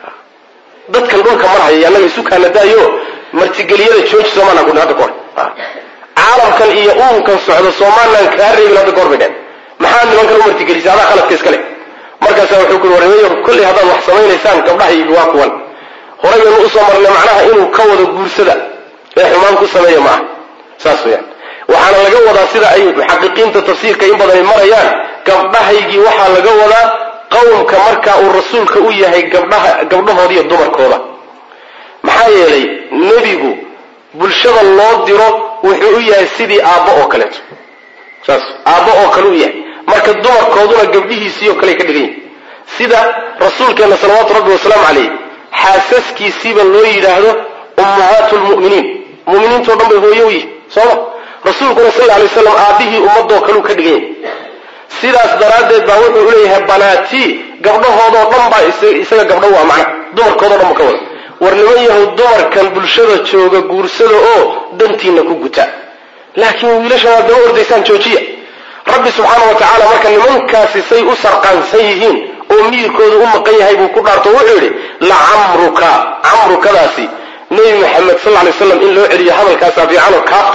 dadkan dhulka marhaya annaga isu kaana daayo martigeliyada jooji soo maanaan kudhin hadda kahor caalamkan iyo uunkan socdo soo maanaan kaa reebin hadda kahor bay dheen maxaa nimankan u martigelisay adaa khaladka iskale markaasaa wuxuu ku yhi warnimayo kollay haddaad wax samaynaysaan gabdhahaygi waa kuwan horayanu usoo marnay macnaha inuu ka wado guursada ee xumaan ku sameeya maaha saas weyaan waxaana laga wadaa sida ay muxaqiqiinta tafsiirka in badan ay marayaan gabdhahaygii waxaa laga wadaa qowmka marka uu rasuulka u yahay gabdhaha gabdhahooda iyo dumarkooda maxaa yeelay nebigu bulshada loo diro wuxuu u yahay sidii aabbo oo kaleeto saas aabbo oo kale u yahay marka dumarkooduna gabdhihiisii oo kale ka dhigan yihin sida rasuulkeenna salawaatu rabbi wasalaamu calayh xaasaskiisiiba loo yidhaahdo ummahaatu lmu'miniin muminiintao dhan bay hooye u yihin sooma rasuulkuna sal lla alay slam aabbihii ummadoo kaleu ka dhigan yahay sidaas daraaddeed baa wuxuu uleeyahay banaatii gabdhahoodoo dhan baa isaga gabdho waa macna dumarkoodao dhan ba ka wada war niman yahow dumarkan bulshada jooga guursada oo dantiina ku guta laakiin wiilashan waad daba ordaysaan joojiya rabbi subxaana wa tacaala marka nimankaasi say u sarqaansan yihiin oo miyirkooda u maqan yahay buu ku dhaarto wuxuu yidhi lacamruka camrukadaasi nebi maxamed sal lay slam in loo celiyo hadalkaasaa fiicanoo kaaftaasi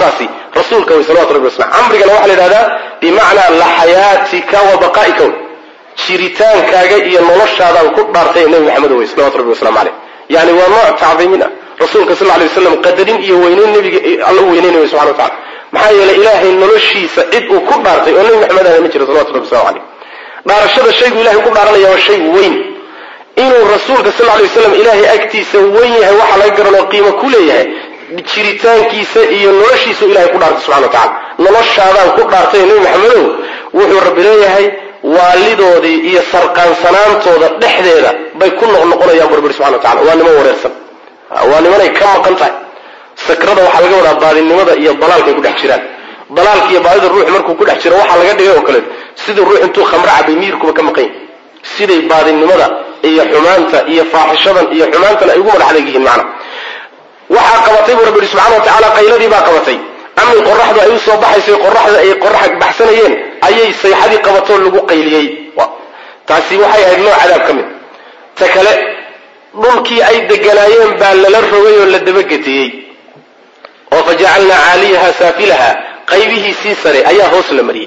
rasuulka way salawatu rabbi wasalam camrigana waxaa la yidhahdaa bimacnaa laxayaatika wa baqaa'ika wey jiritaankaaga iyo noloshaadaan ku dhaartay nebi maxamed wey salawatu rabbi waslamu caleyh yani waa nooc tacdiimin ah rasuulka sal lay waslam qadarin iyo weyneyn nebiga alla u weyneynayo subxana wa tacala maxaa yeelay ilaahay noloshiisa cid uu ku dhaartay oo nebi maxamed ahna ma jiro salawatu rabbi waslamu caleyh dhaarashada shaygu ilahay ku dhaaranaya waa shay weyn inuu rasuulka sal lay waslam ilaahay agtiisa weyn yahay waxaa laga garanoo qiimo ku leeyahay jiritaankiisa iyo noloshiisa ilahay ku dhaartay subxana wa tacala noloshaadaan ku dhaartay nebi maxamedow wuxuu rabbi leeyahay waalidoodii iyo sarqaansanaantooda dhexdeeda bay ku noqnoqonayaan burburi subxana wa tacala waa niman wareersan waa nimanay ka maqan tahay sakrada waxaa laga wadaa baadinimada iyo dalaalkay ku dhex jiraan dalaalka iyo baadida ruux markuu ku dhex jiro waxaa laga dhigay oo kaleeto sidii ruux intuu khamro cabay miirkuba ka maqan yahy siday baadinimada iyo xumaanta iyo faaxishadan iyo xumaantan ay ugu madax adeeg yihiin macna waxaa qabatay buu rabbi yihi subxana wa tacaala qayladii baa qabatay amin qoraxdu ay u soo baxaysay qoraxda ay qorax baxsanayeen ayay sayxadii qabatoo lagu qayliyey taasi waxay ahayd nooc cadaab ka mid ta kale dhulkii ay deganaayeen baa lala rogay oo la dabagetiyey oo fa jacalnaa caaliyaha saafilaha qaybihiisii sare ayaa hoos la mariyey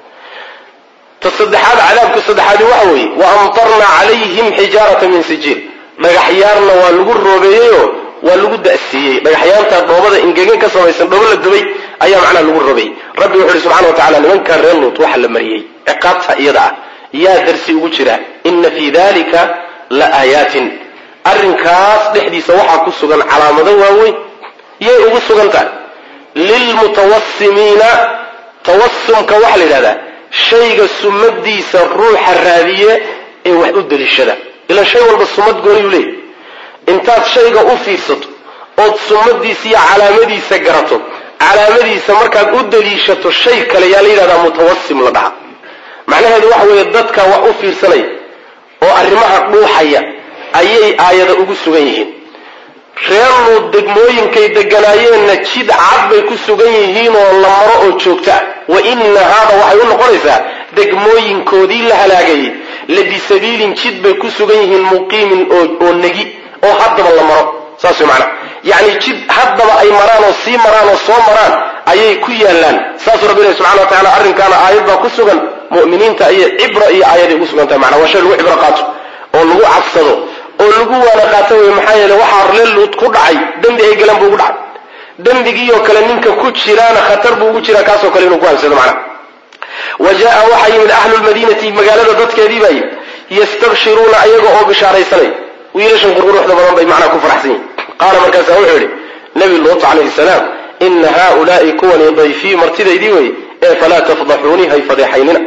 ta saddexaad cadaabka saddexaadi waxa weeye wa amtarnaa calayhim xijaarata min sijiil dhagaxyaarna waa lagu roobeeyeyoo waa lagu da'siiyey dhagaxyaantaa dhoobada ingegan ka samaysan dhoobo la dubay ayaa macnaha lagu robeeyey rabbi wuxu uhi subxana wa tacala nimankaa reer luut waxa la mariyey ciqaabta iyada ah yaa darsi ugu jira ina fii dalika la aayaatin arrinkaas dhexdiisa waxaa ku sugan calaamado waaweyn yay ugu sugan tahay lilmutawasimiina tawasumka waxaa la yidhahdaa shayga sumadiisa ruuxa raadiye ee wax u deliishada ilaan shay walba sumad gooniyuu leeyay intaad shayga u fiirsato ood sumadiisa iyo calaamadiisa garato calaamadiisa markaad u deliishato shay kale yaa la yidhahdaa mutawasim la dhaha macnaheedu waxa weeye dadka wax u fiirsanaya oo arrimaha dhuuxaya ayay aayada ugu sugan yihiin reer luud degmooyinkay deganaayeenna jid cad bay ku sugan yihiinoo la maro oo joogta wa ina haada waxay u noqonaysaa degmooyinkoodii la halaagayay la bisabiilin jid bay ku sugan yihiin muqiimin oo negi oo haddaba la maro saas way macnaa yacni jid haddaba ay maraan oo sii maraan oo soo maraan ayay ku yaallaan saasuu rabbi ilahi subxana wa tacala arrinkaana aayad baa ku sugan mu'miniinta ayay cibra iyo aayaday ugu sugan tahay macnaa waa shay lagu cibro qaato oo lagu cabsado oo lagu waana qaato wey maxaa yeele waxaa reer luud ku dhacay dembi ay galan buu ugu dhacay dembigiioo kale ninka ku jiraana khatar buu ugu jiraa kaasoo kale inuu ku habsado macnaha wa jaa waxaa yimid ahlu lmadiinati magaalada dadkeedii baa yimid yastabshiruuna ayaga oo bishaaraysanay wiilashan qurquruxda badan bay macnaha ku faraxsan yihin qaala markaasaa wuxuu yidhi nebi luut calayhi salaam ina haaulaai kuwani dayfii martidaydii wey ee falaa tafdaxuunii hay fadeexaynina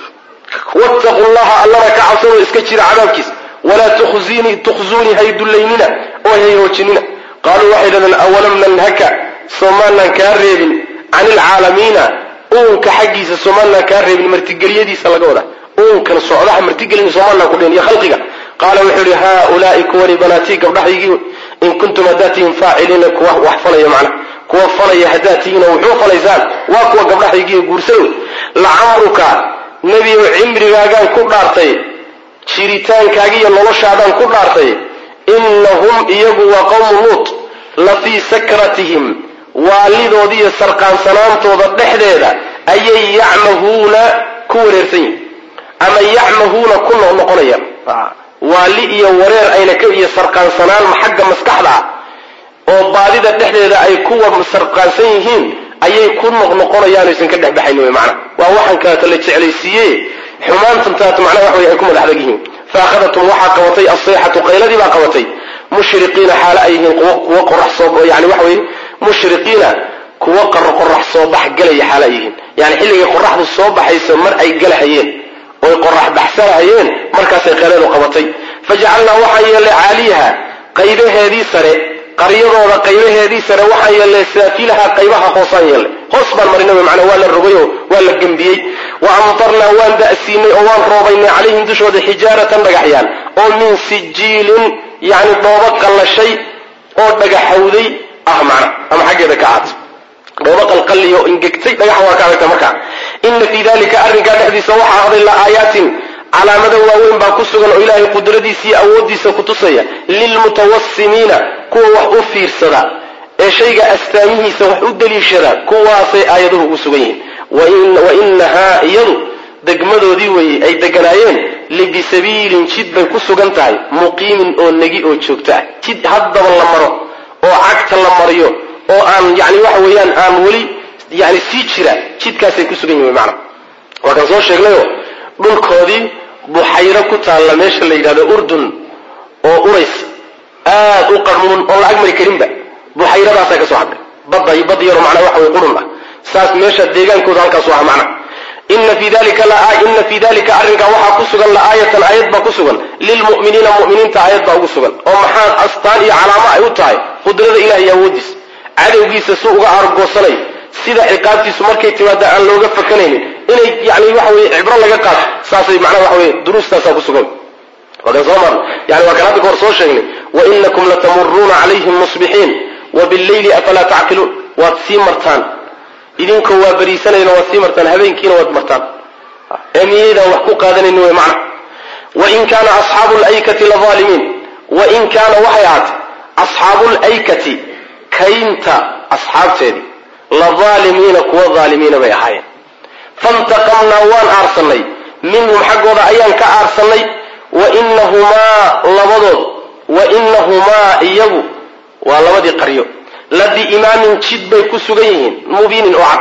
wattaqu llaha allana ka cabsadoo iska jira cadaabkiisa walaa tukhzuunii hay dullaynina oo hay hoojinina qaaluu waxay dhahdeen awalam nanhaka soomaanan kaa reebin can ilcaalamiina uunka xaggiisa soomaanan kaa reebin martigeliyadiisa laga wada uunkan socdaha martigelin soomaanan ku dhin iyo khalqiga qaala wuxuu yihi haaulaai kuwani banaatii gabdhahaygii in kuntum haddaad tihiin faaciliina kuwa wax falaya macna kuwa falaya haddaad tihiinoo wuxuu falaysaan waa kuwa gabdhahaygiiyo guursado lacamruka nebiyow cimrigaagaan ku dhaartay jiritaankaaga iyo noloshaadaan ku dhaartay innahum iyagu waa qowmu luut la fii sakratihim waalidoodi iyo sarqaansanaantooda dhexdeeda ayay yacmahuuna ku wareersan yihin ama yacmahuuna ku noqnoqonayaan waali iyo wareer ayna ka iyo sarqaansanaan xagga maskaxda ah oo baadida dhexdeeda ay kuwa sarqaansan yihiin ayay ku noqnoqonayaan aysan ka dhexbaxayn wy macana waa waxaan kaleeto la jeclaysiiye xumaantan taat macnaha wax wey ay ku madax adag yihiin fa akhadatum waxaa qabatay asayxatu qayladii baa qabatay mushriqiina xaalo ay yihiin kuwa qorax soo yani waxa weye mushriqiina kuwa qorax soo bax galaya xaalo ay yihiin yani xilligay qoraxdu soo baxayso mar ay galahayeen oy qorax baxsanahayeen markaasay qayleedu qabatay fajacalnaa waxaan yeellay caaliyaha qaybaheedii sare qaryadooda qaybaheedii sare waxaan yeellay saafilaha qaybaha hoosaan yeellay hoos baan marinay macnaa waa la rogayoo waa la gembiyey wa amtarnaa waan da'siinay oo waan roobaynay calayhim dushooda xijaaratan dhagaxyaan oo min sijiilin yacni dhoobo qallashay oo dhagaxawday ah macna ama xaggeeda ka ahaatay dhoobo qalqalliyo ingegtay dhagax waa ka adagta markaa ina fii dalika arrinkaa dhexdiisa waxaa ahday la aayaatin calaamado waaweyn baa ku sugan oo ilaahay qudradiisa iyo awooddiisa ku tusaya lilmutawasimiina kuwa wax u fiirsada ee shayga astaamihiisa wax u daliishada kuwaasay aayaduhu ugu sugan yihiin wa inahaa iyadu degmadoodii weeye ay deganaayeen libisabiilin jid bay ku sugan tahay muqiimin oo negi oo joogto ah jid haddaba la maro oo cagta la mariyo oo aan yani waxa weeyaan aan weli yani sii jira jidkaasay ku sugan yihin mana waa kan soo sheegnayo dhulkoodii buxayro ku taalla meesha la yidhahdo urdun oo urays aad u qarmuun oon la ag mari karinba buxayradaasaa ka soo hadhay badda bad yaro macnaa waxa way qurun ah saas meesha deegaankooda halkaasu ah macna ina fi dalika ina fi dalika arrinkaa waxaa ku sugan laaayatan aayad baa ku sugan lilmu'miniina mu'miniinta aayad baa ugu sugan oo maxaa astaan iyo calaamo ay u tahay qudrada ilahi iyo awoodiis cadowgiisa si uga argoosanay sida ciqaabtiisu markay timaada aan looga fakanaynin inay yani waxa weye cibro laga qaato saasay macnaa waxa weye duruustaasaa ku sugan waa kan soo marna yani waa kan hadda ka hor soo sheegnay wainakum latamuruuna calayhim musbixiin wabillayli afalaa tacqiluun waad sii martaan idinkoo waa beriisanayna waad sii martaan habeenkiina waad martaan ee miyaydaan wax ku qaadanayn wey macna wain kaana asxaabu laykati lavaalimiin wain kaana waxay ahaatay asxaabu laykati kaynta asxaabteedii lavaalimiina kuwa aalimiina bay ahaayeen fantaqamnaa waan aarsannay minhum xaggooda ayaan ka aarsannay wainahumaa labadood wainahumaa iyagu waa labadii qaryo la biimaamin jid bay ku sugan yihiin mubiinin oo cad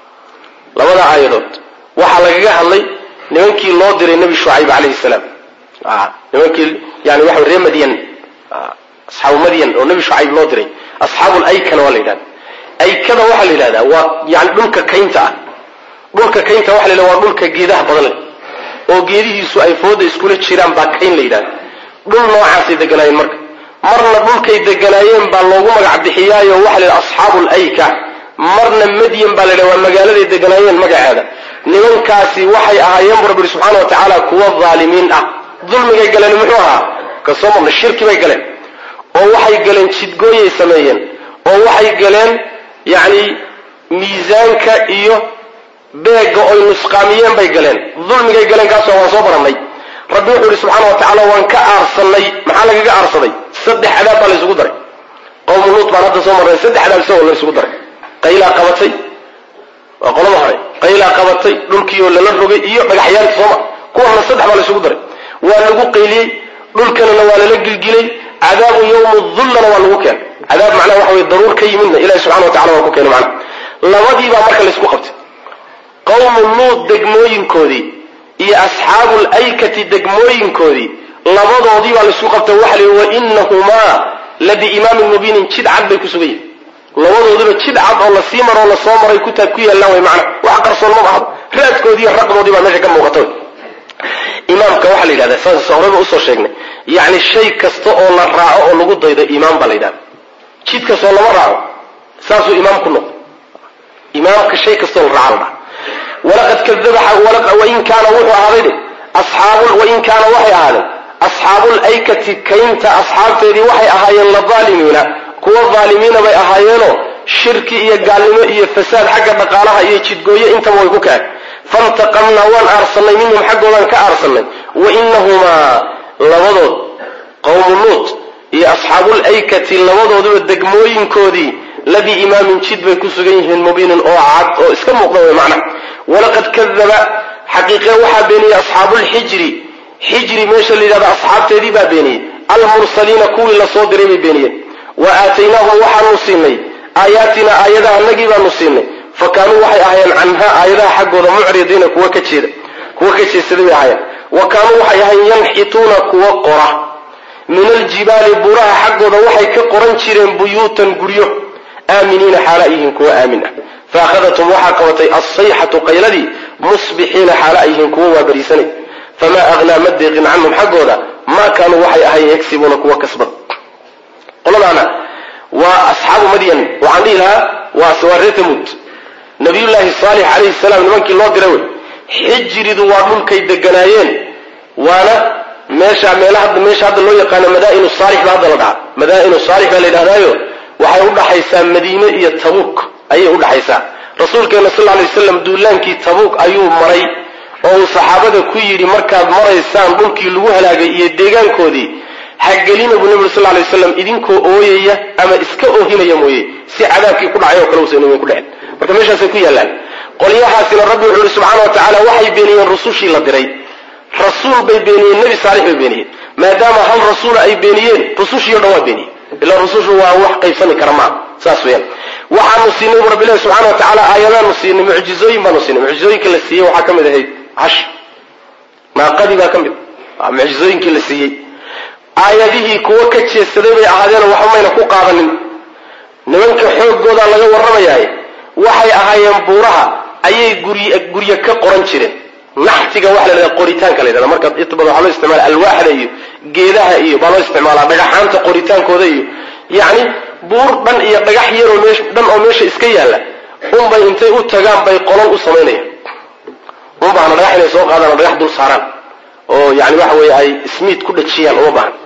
labada aayadood waxaa lagaga hadlay nimankii loo diray nebi shucayb calayhi salaam nimankii yani waxa reer madyan asxaabu madyan oo nebi shucayb loo diray asxaabu laykana waa la yidhahda aykada waxaa la yidhahdaa waa yani dhulka kaynta ah dhulka kaynta waxa la yidhahda waa dhulka geedaha badan leh oo geedihiisu ay fooda iskula jiraan baa kayn la yidhahda dhul noocaasay deganaayeen marka marna dhulkay deganaayeen baa loogu magac bixiyaayo waxa la yidhaha asxaabu layka marna madyan baa la yidhaha waa magaaladay deganaayeen magaceeda nimankaasi waxay ahaayeen bu rabbi ihi subxana wa tacaala kuwa dhaalimiin ah dulmigay galeen muxuu ahaa kasoo marna shirki bay galeen oo waxay galeen jidgooyay sameeyeen oo waxay galeen yacni miisaanka iyo beega oy nusqaamiyeen bay galeen dulmigay galeen kaasoo waan soo barannay rabbi wuxuu ihi subxaana wa tacaala waan ka aarsannay maxaa lagaga aarsaday saddex cadaab baa laysugu daray qowmu luut baan hadda soo marnay saddex cadaab isagoo laysugu daray qaylaa qabatay waa qolada hore qaylaa qabatay dhulkiioo lala rogay iyo dhagaxyaanta sooma kuwana saddex baa laysugu daray waa lagu qayliyey dhulkanana waa lala gilgilay cadaabu yawmu dullana waa lagu keenay cadaab macnaha waxa weye daruur ka yimidna ilahi subxana wa tacala waa ku keenay macnaha labadiibaa marka laysku qabtay qowmu luut degmooyinkoodii iyo asxaabu laykati degmooyinkoodii labadoodii baa laysku qabtay waxa la yidhi wainahumaa la biimaamin mubiinin jid cad bay ku sugan yihin labadooduba jid cad oo lasii maro oo lasoo maray kutaab ku yaallaan way macna wax qarsoonmaba ahdo raadkoodii iyo raqdoodii baa meesha ka muuqata imaamka waxaa la yidhahda saas horeba usoo sheegnay yacni shay kasta oo la raaco oo lagu daydo imaam baa la yidhahda jid kastoo lama raaco saasuu imaam ku noqdo imaamka shay kastoo la raaco la dhaha walaqad kadaba wain kaana wuxuu ahaaday dhe asxaabu wain kaana waxay ahaadeen asxaabuulaykati kaynta asxaabteedii waxay ahaayeen ladaalimiina kuwa daalimiina bay ahaayeenoo shirki iyo gaalnimo iyo fasaad xagga dhaqaalaha iyo jidgooyo intaba way ku kaceen fantaqamnaa waan aarsannay minhum xaggoodaan ka aarsannay wainahumaa labadood qowmu luut iyo asxaabuulaykati labadooduba degmooyinkoodii labii imaamin jid bay ku sugan yihiin mubiinin oo cad oo iska muuqda way macna walaqad kadaba xaqiiqe waxaa beeniyey asxaabulxijri xijri meesha la yidhahdo asxaabteedii baa beeniyey almursaliina kuwii lasoo diray bay beeniyeen wa aataynaahum waxaanu siinay aayaatina aayadaha anagii baanu siinay fa kaanuu waxay ahaayeen canhaa aayadaha xaggooda mucridiina kuwa ka jeeda kuwa ka jeedsaday bay ahaayeen wa kaanuu waxay ahaayeen yanxituuna kuwa qora min aljibaali buraha xaggooda waxay ka qoran jireen buyuutan guryo aaminiina xaala yihiin kuwa aamin ah faahadathum waxaa qabatay alsayxatu qayladii musbixiina xaala ay yihiin kuwa waa bariisanay famaa aghnaa ma deeqin canhum xaggooda maa kaanuu waxay ahayen yagsibuuna kuwa kasbad qoladaana waa asxaabu madyan waxaan dhihi lahaa waa reer tamuud nabiyullaahi saalix calayhi salaam nimankii loo diray wey xijiridu waa dhulkay deganaayeen waana meesha meelaha meesha hadda loo yaqaano madaa'inu saalix baa hadda la dhahaa madaa'inu saalix baa la yidhahdaayo waxay udhaxaysaa madiine iyo tabuuk ayay udhaxaysaa rasuulkeena sal lay waslam duulaankii tabuuk ayuu maray oo uu saxaabada ku yidhi markaad maraysaan dhulkii lagu halaagay iyo deegaankoodii hagelina buu nebigu sal lay waslam idinkoo ooyaya ama iska oohinaya mooye si cadaabkii ku dhacay oo kale uusan idinku dhicin marka meeshaasay ku yaallaan qolyahaasina rabbi wuxuu ihi subxaana wa tacaala waxay beeniyeen rusushii la diray rasuul bay beeniyeen nebi saalix bay beeniyeen maadaama hal rasuula ay beeniyeen rusushii o dhan waa beeniyeen ilaa rusushu waa wax qaybsami kara maa saas weyaan waxaanu siinay bu rabbilahi subxana wa tacaala aayadaanu siinay mucjizooyin baanu siinay mucjizooyinka la siiyey waxaa ka mid ahayd hash naaqadii baa ka mid mucjizooyinkii la siiyey aayadihii kuwo ka jeesaday bay ahaadeenoo waxba mayna ku qaadanin nimanka xooggoodaa laga warramayaay waxay ahaayeen buuraha ayay gurye gurye ka qoran jireen naxtiga waxa la yidhahda qoritaanka la yidhahda marka inta badan waxaa loo isticmaala alwaaxda iyo geedaha iyo baa loo isticmaalaa dhagaxaanta qoritaankooda iyo yacni buur dhan iyo dhagax yaroo meesh dhan oo meesha iska yaalla unbay intay u tagaan bay qolol u samaynayaan uma baahna dhagax inay soo qaadaan oo dhagax dul saaraan oo yani waxa weeye ay smiid ku dhajiyaan uma baahna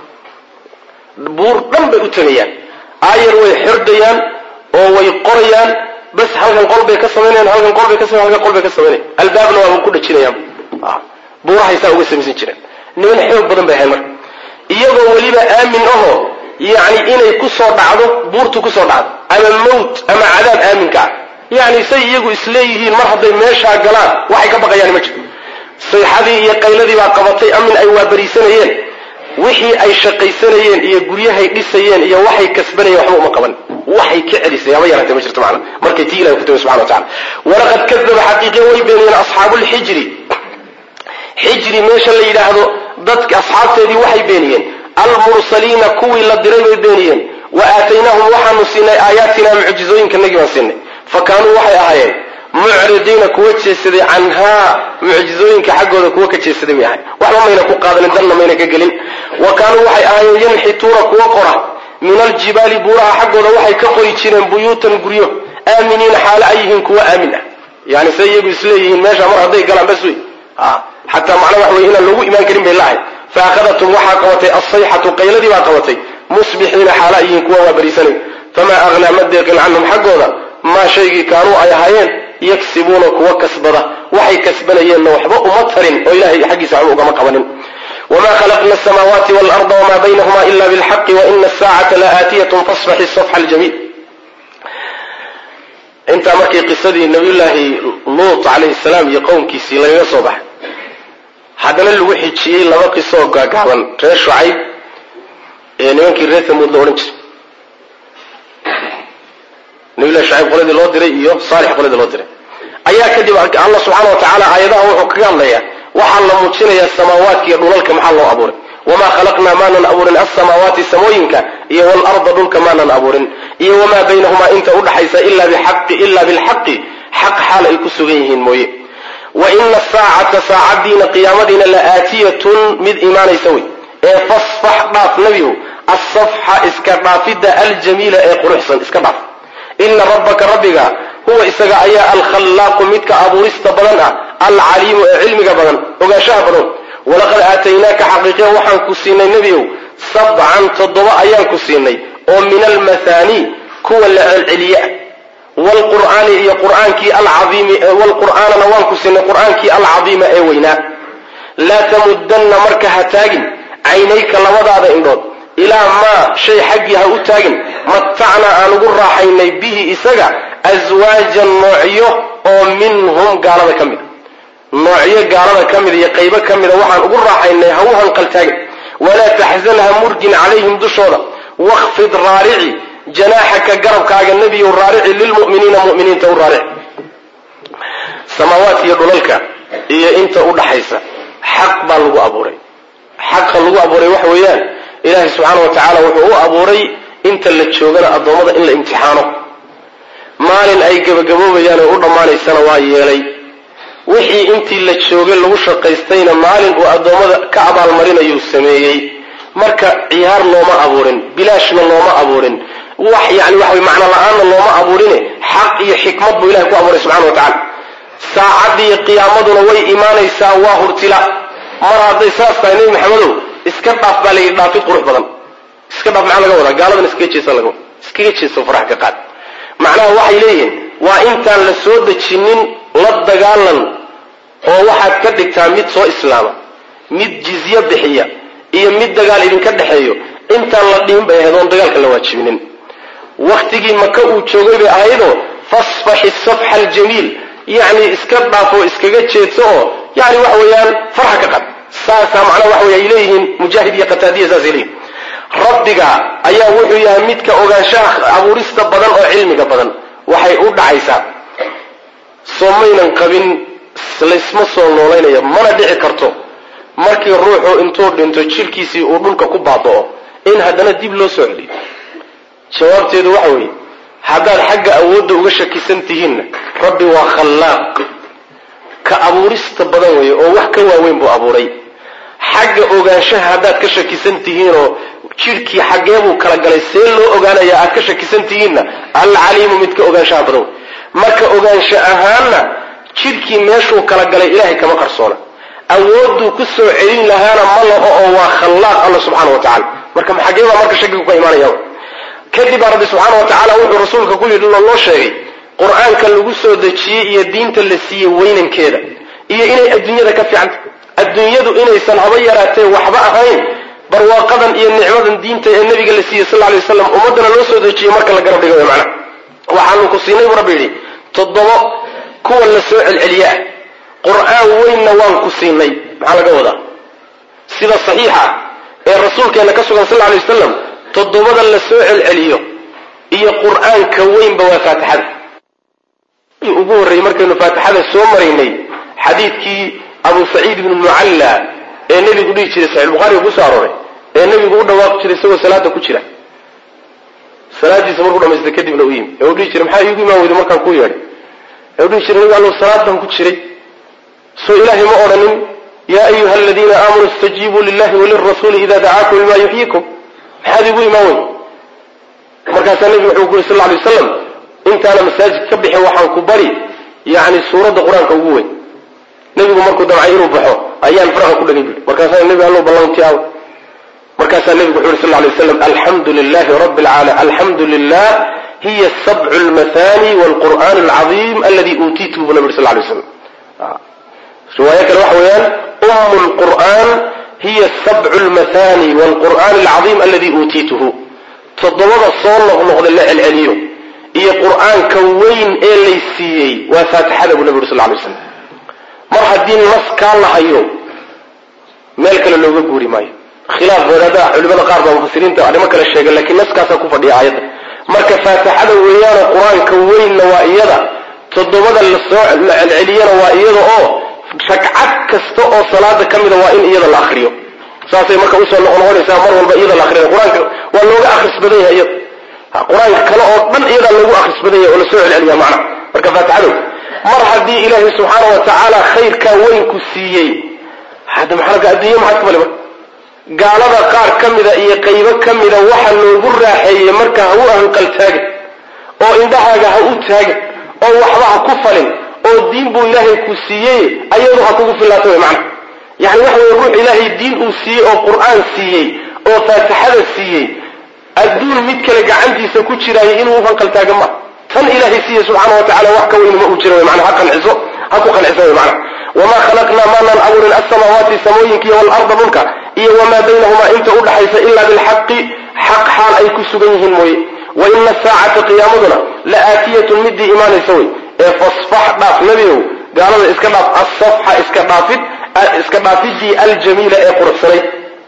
buur dhan bay u tagayaan aayar way xordayaan oo way qorayaan bas halkan qol bay ka samaynayan halkan qol bay ka samayn halkan qol bay ka samaynayan albaabna waaba ku dhajinayaan buurahaysaa uga samaysan jireen niman xoog badan bay ahayn marka iyagoo weliba aamin ahoo yacni inay ku soo dhacdo buurtu ku soo dhacdo ama mawt ama cadaab aaminka ah yacni say iyagu isleeyihiin mar hadday meeshaa galaan waxay ka baqayaan ma jirto sayxadii iyo qayladii baa qabatay amin ay waabariisanayeen wixii ay shaqaysanayeen iyo guryahay dhisayeen iyo waxay kasbanayeen waxba uma qaban waxay ka celisay haba yaraatee ma jirto macna markay tii ilahi ku timi subxana wa tacala walaqad kadaba xaqiiqiya way beeniyeen asxaabuulxijri xijri meesha la yidhaahdo dadka asxaabteedii waxay beeniyeen almursaliina kuwii la diray bay beeniyeen wa aataynaahum waxaanu siinay aayaatina mucjizooyinkanagii baan siinay fa kaanuu waxay ahaayeen mucridiina kuwa jeesaday canhaa mucjizooyinka xaggooda kuwa ka jeesaday bay ahay waxba mayna ku qaadanin danna mayna ka gelin wa kaanuu waxay ahaayeen yanxituuna kuwa qora min aljibaali buuraha xaggooda waxay ka qori jireen buyuutan guryo aaminiina xaalo ay yihiin kuwa aamin ah yani say iyagu isleeyihiin meesha mar hadday galaan bas wey xataa macna wax wey inaan loogu imaan karin bay lahay fa akhadatum waxaa qabatay alsayxatu qayladii baa qabatay musbixiina xaala ay yihiin kuwa waa bariisanay famaa aghnaa ma deeqin canhum xaggooda maa shaygii kaanuu ay ahaayeen yagsibuuna kuwa kasbada waxay kasbanayeenna waxba uma tarin oo ilahay xaggiisa waxba ugama qabanin wma khalaqna asamaawaati waalarda wma baynahuma ila bilxaqi waina asaacata laaatiyatun fasfaxi safxa aljamiil intaa markii qisadii nabiyullaahi luut calayhi salaam iyo qowmkiisii lagaga soo baxay haddana lagu xijiyey laba qisooo gaagaaban reer shucayb ee nimankii reer tamuud la odhan jiray nabiyullahi shucayb qoladii loo diray iyo saalix qoladii loo diray ayaa kadib allah subxaana wa tacaala aayadaha wuxuu kaga hadlayaa waxaa la muujinayaa samaawaadka iyo dhulalka maxaa loo abuuray wamaa khalaqnaa maanan abuurin alsamaawaati samooyinka iyo waalarda dhulka maanan abuurin iyo wamaa baynahumaa inta udhaxaysa ila bixaqi ila bilxaqi xaq xaal ay ku sugan yihiin mooye wa ina asaacata saacadiina qiyaamadiina la aatiyatun mid imaanaysa wey ee fasfax dhaaf nebihu asafxa iska dhaafidda aljamiila ee quruxsan iska dhaaf ina rabbaka rabbiga huwa isaga ayaa alkhallaaqu midka abuurista badan ah alcaliimu ee cilmiga badan ogaanshaha badan walaqad aataynaaka xaqiiqiya waxaan ku siinay nebiow sabcan toddoba ayaan ku siinay oo min almathani kuwa la celceliye wlqur'aani iyo qur'aankii alcaiimi wlqur'aanana waan ku siinay qur'aankii alcadiima ee weynaa laa tamudanna marka ha taagin caynayka labadaada indhood ilaa maa shay xaggii ha u taagin matacna aan ugu raaxaynay bihi isaga aswaajan noocyo oo minhum gaalada ka mida noocyo gaalada ka mida iyo qaybo ka mida waxaan ugu raaxaynay ha u hanqaltaagin walaa taxzan ha murgin calayhim dushooda wakfid raarici janaaxaka garabkaaga nebiyow raarici lilmu'miniina mu'miniinta u raarici samaawaadka iyo dhulalka iyo inta u dhaxaysa xaq baa lagu abuuray xaqa lagu abuuray waxa weeyaan ilaahay subxaana wa tacaala wuxuu u abuuray inta la joogana addoommada in la imtixaano maalin ay gebagaboobayaan oo u dhammaanaysana waa yeelay wixii intii la joogay lagu shaqaystayna maalin uu addoommada ka abaalmarinayuu sameeyey marka ciyaar looma abuurin bilaashna looma abuurin wax yani waxa way macno la-aanna looma abuurine xaq iyo xikmad buu ilahay ku abuuray subxana wa tacala saacaddiiyo qiyaamaduna way imaanaysaa waa hurtila mar hadday saas tahay nebi maxamedow iska dhaaf baa layidhi dhaafid qurux badan iska dhaaf maxaa laga wadaa gaaladan iskaga jeesan laga wada iskaga jeeso farax ka qaad macnaha waxay leeyihiin waa intaan la soo dejinin la dagaalan oo waxaad ka dhigtaa mid soo islaama mid jizye bixiya iyo mid dagaal idinka dhexeeyo intaan la dhiin bay ahayd oon dagaalka la waajibinin waktigii maka uu joogay bay ahaydoo fasfaxi safxa aljamiil yacni iska dhaafo iskaga jeedso oo yani waxa weeyaan farxa ka qad saasaa macnaha waxa wey ay leeyihiin mujaahid iyo qataadiya saasay leeyihin rabbiga ayaa wuxuu yahay midka ogaanshaha abuurista badan oo cilmiga badan waxay u dhacaysaa soo maynan qabin laysma soo noolaynaya mana dhici karto markii ruuxu intuu dhinto jirkiisii uu dhulka ku baaba'o in haddana dib loo soo celiyo jawaabteedu waxa weeye haddaad xagga awoodda uga shakisan tihiinna rabbi waa khallaaq ka abuurista badan weeye oo wax ka waaweyn buu abuuray xagga ogaanshaha haddaad ka shakisan tihiinoo jidhkii xaggeebuu kala galay see loo ogaanaya aad ka shakisan tihiinna alcaliimu midka ogaanshaha badan wey marka ogaansho ahaanna jidhkii meeshuu kala galay ilaahay kama qarsoona awoodduu ku soo celin lahaana ma laho oo waa khallaaq alla subxaana wa tacala marka xaggee baa marka shakigu ka imaanaya kadib baa rabbi subxaana wa tacaala wuxuu rasuulka ku yidhi loo sheegay qur-aanka lagu soo dejiyey iyo diinta la siiyey weynankeeda iyo inay adduunyada ka fiicanta adduunyadu inaysan haba yaraatee waxba ahayn barwaaqadan iyo nicmadan diinta ee nabiga la siiyey sal lay waslam ummaddana loo soo dejiyey marka la garab dhigayo macna waxaanu ku siinay buu rabbi yidhi toddobo kuwa la soo celceliyaa qur-aan weynna waan ku siinay maxaa laga wadaa sida saxiixa ee rasuulkeena ka sugan sal lay wasalam toddobada la soo celceliyo iyo qur-aanka weynba waa faatixada ugu horreeyey markaynu faatixada soo maraynay xadiidkii abu saciid ibnu mucalla ee nebigu dhihi jiray saxiix bukhariga kusoo arooray ee nebigu u dhawaaqi jiray isagoo salaada ku jira salaadiisa markuu dhamaystay kadibna u yimi ee uu dhihi jiray maxaa iigu imaan weyday markaan ku yeedhay ee uu dhihi jiray nabi allow salaadan ku jiray soo ilaahay ma odhanin yaa ayuha aladiina aamanuu istajiibuu lillahi walirasuuli ida dacaakum lima yuxyikum maxaad iigu imaan wey markaasaa nebigu wuxuu ku yuri sal lay waslam intaana masaajid ka bixin waxaan ku bari yani suuradda qur-aanka ugu weyn nebigu markuu damcay inuu baxo ayaan faraha ku dhagay bui markaasaa nebi allow ballanti aw markaasaa nebigu wuxu yuri sal lay waslam alxamdu lilahi rabi lcaalamiin alxamdu lilah hiya sabcu lmathani wlqur'an alcadiim aladi uutiituhu bu nabi uri sal lay waslam riwaayo kale waxa weeyaan umu lqur'an hiya sabcu lmathani wlqur'an alcadiim aladi uutiituhu toddobada soo noqnoqda la celceliyo iyo qur-aanka weyn ee lay siiyey waa faatixada buu nabi uri sal lay waslam mar haddii nas kaa la hayo meel kale looga guuri maayo khilaaf wadaadaha culimada qaar baa mufasiriinta arrimo kale sheega lakiin naskaasaa ku fadhiya aayadda marka faatixada weeyaano qur-aanka weynna waa iyada toddobada lasoo la celceliyana waa iyada oo ragcad kasta oo salaada ka mida waa in iyada la akriyo saasay marka usoo noqnoqonaysaa mar walba iyada la akriya qur-aanka waa looga akris badan yahay iyada qur-aanka kale oo dhan iyadaa loogu akris badan yahay oo lasoo celceliya macna marka faatixadow mar haddii ilaahay subxaana wa tacaala khayrkaa weynku siiyey hadda maxaa adduunya maxaad ka mali marka gaalada qaar ka mida iyo qaybo ka mida waxa loogu raaxeeyey marka ha u ahanqal taagin oo indhahaaga ha u taagin oo waxba ha ku falin oo diin buu ilaahay ku siiyey ayadu ha kugu filaato way macna yani waxa weye ruux ilaahay diin uu siiyey oo qur-aan siiyey oo faatixada siiyey adduun mid kale gacantiisa ku jiraayo inuu u hanqal taaga ma tan ilaahay siiye subxaana wa tacala wax ka weyn ma uu jira wy mana ha qanciso ha ku qanciso wy macna wamaa khalaqnaa maanaan abuurin alsamaawaati samooyinkiiyo waalarda dhulka iyo wamaa baynahumaa inta u dhaxaysa ila bilxaqi xaq xaal ay ku sugan yihiin mooye wa ina asaacata qiyaamaduna la aatiyatun midii imaanaysa wey ee fasfax dhaaf nebiow gaalada iska dhaaf asafxa iska dhaafid iska dhaafidii aljamiila ee quruxsanayd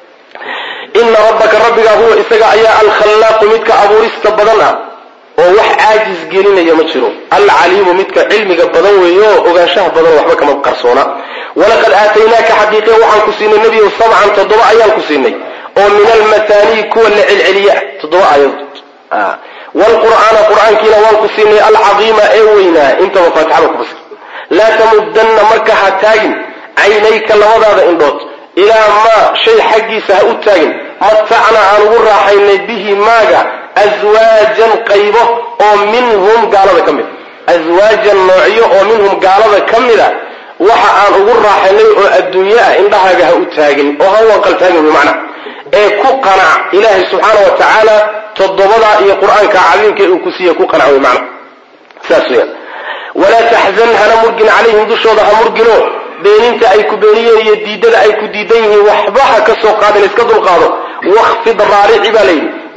ina rabbaka rabbigaa huwa isaga ayaa alkhallaaqu midka abuurista badan ah oo wax caajis gelinaya ma jiro alcaliimu midka cilmiga badan weeyo ogaanshaha badan waxba kama qarsoona walaqad aataynaaka xaqiiqe waxaan ku siinay nebiyow sabcan toddoba ayaan ku siinay oo min almathaanii kuwa la celceliya toddoba aayadood wlqur'aana qur'aankiina waan ku siinay alcadiima ee weynaa intaba faatixada ku fasir laa tamudanna marka ha taagin caynayka labadaada indhood ilaa maa shay xaggiisa ha u taagin matacna aan ugu raaxaynay bihi maaga aswaajan qaybo oo minhum gaalada ka mid aswaajan noocyo oo minhum gaalada ka mida waxa aan ugu raaxaynay oo adduunye ah indhahaaga ha u taagin oo ha wanqal taagin bimacna ee ku qanac ilaahay subxaana wa tacaala toddobadaa iyo qur-aanka cadiimka uu ku siiye ku qanac wey macna saas weyaan walaa taxzan hana murgin calayhim dushooda ha murgino beeninta ay ku beeniyeen iyo diidada ay ku diidan yihiin waxba ha ka soo qaadin iska dulqaado wakfid raarici baa layidhi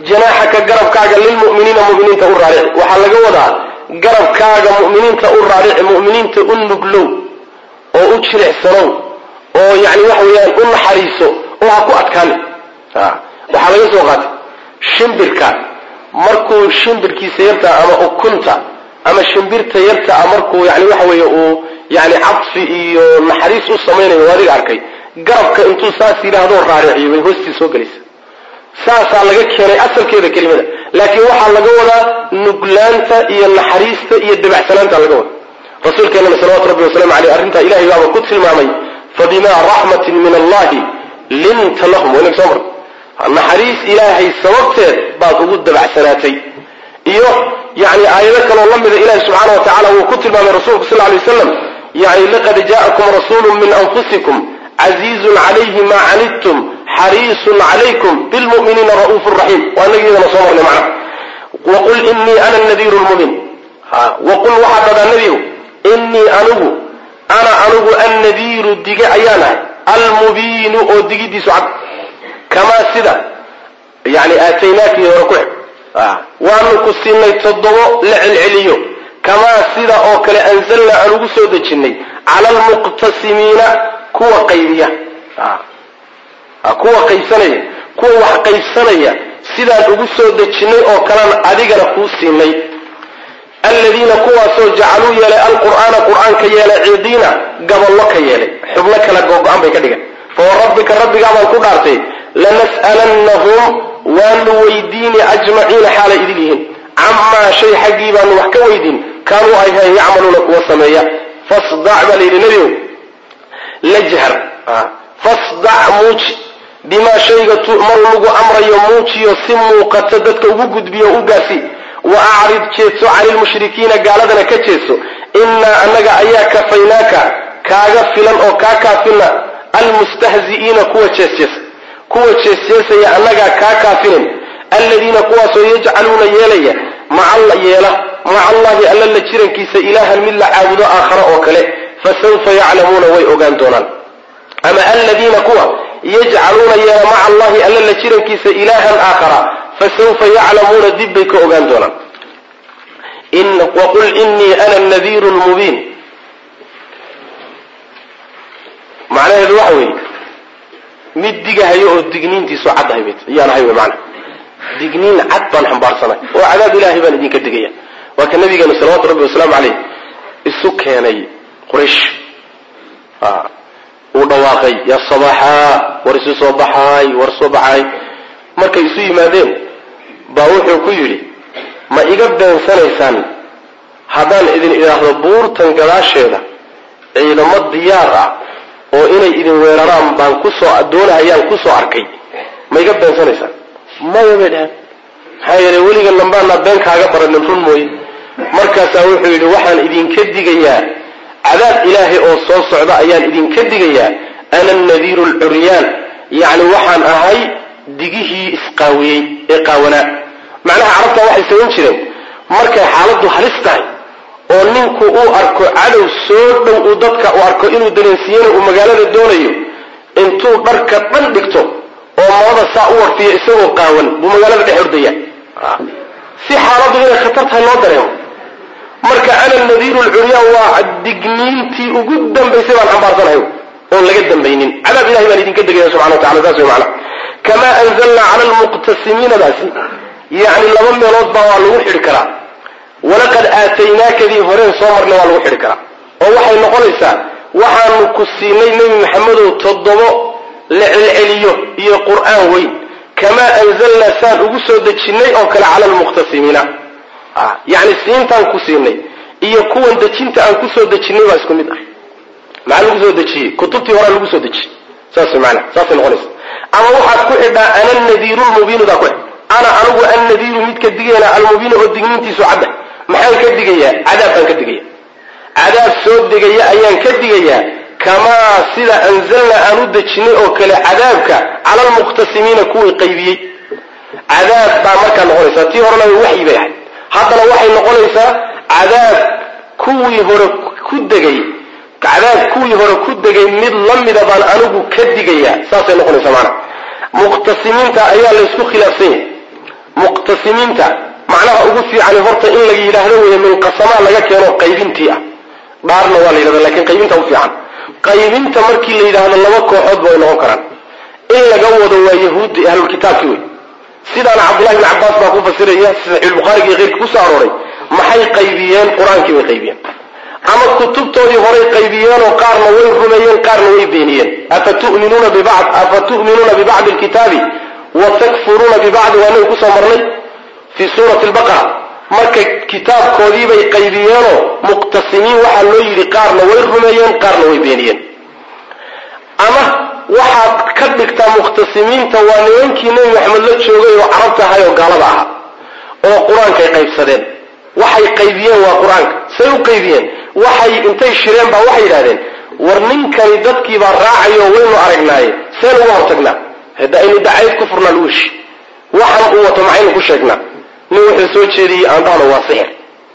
janaaxaka garabkaaga lilmu'miniina mu'miniinta u raarici waxaa laga wadaa garabkaaga mu'miniinta u raarici mu'miniinta u nuglow oo u jilicsanow oo yani waxa weeyaan u naxariiso oo ha ku adkaani waxaa laga soo qaatay shimbirka markuu shimbirkiisa yarta ama ukunta ama shimbirta yarta a markuu yani waxa weeye uu yani cadfi iyo naxariis u samaynayo adiga arkay garabka intuu saas yidhaahdoo raariciyo bay hoostii soo gelaysa saasaa laga keenay asalkeeda kelimada laakiin waxaa laga wadaa nuglaanta iyo naxariista iyo dabacsanaanta laga wada rasuulkeenana salawatu rabbi wasalaamu aleyh arrintaa ilahay baaba ku tilmaamay fabimaa raxmatin min allahi linta lahum waynaga soo mar naxariis ilaahay sababteed baad ugu dabacsanaatay iyo yani aayado kaloo la mida ilahi subxaana wa tacala wuu ku tilmaamay rasulku sal lay waslam yani laqad ja'akum rasuulu min anfusikum casiizun calayhi ma canidtum xariisun calaykum bilmu'miniina ra'uufu raxiim waa inagi iyadana soo marnay macna waqul inii ana nadiiru lmubiin waqul waxaa dhadaa nebigu inii anigu ana anigu annadiiru dige ayaan ahay almubiinu oo digidiisu cad kamaa sida yani aataynaakii hore ku xig waanu ku siinay toddobo la celceliyo kamaa sida oo kale anzalnaa aan ugu soo dejinnay cala almuqtasimiina kuwa qaybiya kuwa qaybsanaya kuwa wax qaybsanaya sidaan ugu soo dejinnay oo kalaan adigana kuu siinay aladiina kuwaasoo jacaluu yeelay alqur'aana qur'aanka yeelay cidiina gabollo ka yeelay xubno kala googo-an bay ka dhigan fawarabbika rabbigaabaan ku dhaartay lanas'alannahum waanu weydiini ajmaciina xaalay idin yihiin camaa shay xaggii baanu wax ka weydiin kaanuu ay hayn yacmaluuna kuwa sameeya fasdac baa layidhi nebigow lajhar fasdac muuji bimaa shayga tu'maru lagu amrayo muujiyo si muuqata dadka ugu gudbiyo u gaasi wa acrid jeedso cani lmushrikiina gaaladana ka jeedso innaa annaga ayaa kafaynaaka kaaga filan oo kaa kaafina almustahzi'iina kuwa jeesjeesa kuwa jeesjeesaya annagaa kaa kaafinin alladiina kuwaasoo yajcaluuna yeelaya yeela maca allahi alla la jirankiisa ilaahan mid la caabudo aakhara oo kale fasawfa yaclamuuna way ogaan doonaan ama aladiina kuwa yajcaluuna yeela maca allahi alla la jirankiisa ilaahan aakhara fasawfa yaclamuuna dib bay ka ogaan doonaan waqul inii ana nadiiru lmubiin macnaheedu waxa weeye mid digahayo oo digniintiisu caddahay bay ayaan ahay wy maana digniin cad baan xambaarsanay oo cadaab ilaahay baan idinka digaya waa ka nabigeenu salawatu rabbi wasalaamu caleyh isu keenay quraysh uu dhawaaqay yaa sabaxaa war isu soo baxaay war soo baxaay markay isu yimaadeen baa wuxuu ku yidhi ma iga beensanaysaan haddaan idin idhaahdo buurtan gadaasheeda ciidamo diyaar ah oo inay idin weeraraan baan kusoo doonahayaan kusoo arkay ma iga beensanaysaan maya bay dhaheen maxaa yeelay weliga lambaanaa been kaaga baranin run mooye markaasaa wuxuu yidhi waxaan idinka digayaa cadaab ilaahay oo soo socda ayaan idinka digayaa ana nadiiru lcuryaan yacni waxaan ahay digihii isqaawiyey ee qaawanaa macnaha carabta waxay samayn jireen markay xaaladdu halis tahay oo ninku uu arko cadow soo dhow uu dadka u arko inuu dareensiiyana uu magaalada doonayo intuu dharka dhan dhigto oo marada saa u warfiyo isagoo qaawan buu magaalada dhex ordaya si xaaladdu inay khatar tahay loo dareemo marka ana nadiiru lcuryaan waa digniintii ugu dambaysay baan xambaarsanahay oon laga dambaynin cadaab ilahay baan idinka degaya subxana wa tacala saas way macana kamaa anzalnaa cala almuqtasimiinadaasi yacni laba meelood baa waa lagu xidhi karaa walaqad aataynaakadii horeen soo marna waa lagu xidhi karaa oo waxay noqonaysaa waxaanu ku siinay nebi maxamedow toddobo la celceliyo iyo qur'aan weyn kamaa anzalnaa saan ugu soo dejinnay oo kale cala almuqtasimiina yacni siintaan ku siinay iyo kuwan dejinta aan ku soo dejinnay baa isku mid ah maxaa lagu soo dejiyey kutubtii horaa lagu soo dejiyey saas maana saasay noqonaysa ama waxaad ku xidhaa ana nadiiru lmubiinudaa ku xidh ana anigu annadiiru midka digayna almubiinu oo digniintiisu cadda maxaan ka digayaa cadaab baan ka digaya cadaab soo degaya ayaan ka digayaa kamaa sida anzalna aan u dejinay oo kale cadaabka cala almuqtasimiina kuwii qaybiyey cadaab baa markaa noqonaysaa tii horena waxyi bay ahayd haddana waxay noqonaysaa cadaab kuwii hore ku degay cadaab kuwii hore ku degay mid la mida baan anigu ka digayaa saasay noqonaysaa maana muqtasimiinta ayaa laysku khilaafsan yahay muqtasimiinta macnaha ugu fiicani horta in la yidhaahdo wey min qasamaa laga keeno qaybintii ah dhaarna waa la yidhahda lakin qaybinta u fiican qaybinta markii la yidhaahdo laba kooxoodba way noqon karaan in laga wado waa yahuudda ahlulkitaabki wey sidaana cabdullahi bn cabbaas baa ku fasiraya saxiixulbukhaariga iyo keyrka kusoo arooray maxay qaybiyeen qur-aankii bay qaybiyeen ama kutubtoodii horay qaybiyeenoo qaarna way rumeeyeen qaarna way beeniyeen afatuminuuna bibad afa tu'minuuna bibacdi alkitaabi wa takfuruuna bibacdi waa nabi kusoo marnay fii suurati lbaqara marka kitaabkoodiibay qaybiyeenoo muqtasimiin waxaa loo yidhi qaarna way rumeeyeen qaarna way beeniyeen ama waxaad ka dhigtaa muqhtasimiinta waa nimankii nebi maxamed la joogay oo carabta ahay oo gaalada ahaa oo qur-aankay qaybsadeen waxay qaybiyeen waa qur-aanka say u qaybiyeen waxay intay shireen baa waxay yidhahdeen war ninkani dadkiibaa raacayo waynu aragnaaye seen uga hortagnaa hada aynu dacayd ku furnaa luwishi waxan uu wato maxaynu ku sheegnaa nin wuxuu soo jeediyey aan dhahno waa sixir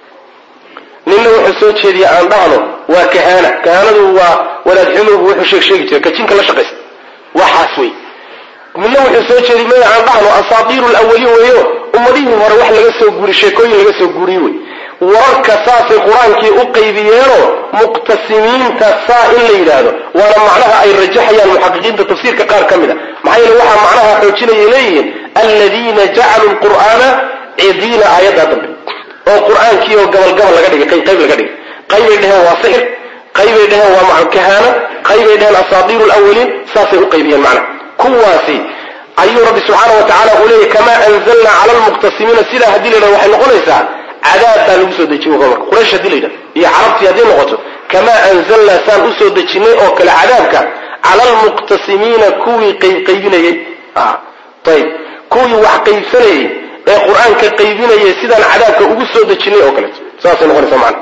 ninna wuxuu soo jeediyey aan dhahno waa kahaana kahaanadu waa wadaadxumugu wuxuu sheeg sheegi jiray kajinka la shaqaysta waxaas wey midna wuxuu soo jeediyey maya aan dhahno asaatiiru lawaliin weeyo ummadihii hore wax laga soo guuri sheekooyin laga soo guuriye wey wararka saasay qur-aankii u qaybiyeenoo muqtasimiinta saa in la yidhaahdo waana macnaha ay rajaxayaan muxaqiqiinta tafsiirka qaar ka mid a maxaa yeele waxaa macnaha xoojinayay leeyihiin aladiina jacaluu lqur'aana cidiina aayaddaa dambe oo qur-aankii oo gabalgabal laga dhigay qayb qayb laga dhigay qaybay dheheen waa sixir qaybay dheheen waa kahaana qaybay dheheen asaatiiru lawaliin saasay u qaybiyeen macnaha kuwaasi ayuu rabbi subxaana wa tacala uu leeyahy kamaa anzalnaa cala lmuqtasimiina sidaa haddii la yidhahdo waxay noqonaysaa cadaabtaa lagu soo dejiye marka quraysh hadii la yidhahdo iyo carabtii haddii noqoto kamaa anzalnaa saan usoo dejinay oo kale cadaabka cala almuqtasimiina kuwii qaybqaybinayey ayb kuwii wax qaybsanayey ee qur-aanka qaybinayay sidaan cadaabka ugu soo dejinay oo kaleeto saasay noqonaysa macana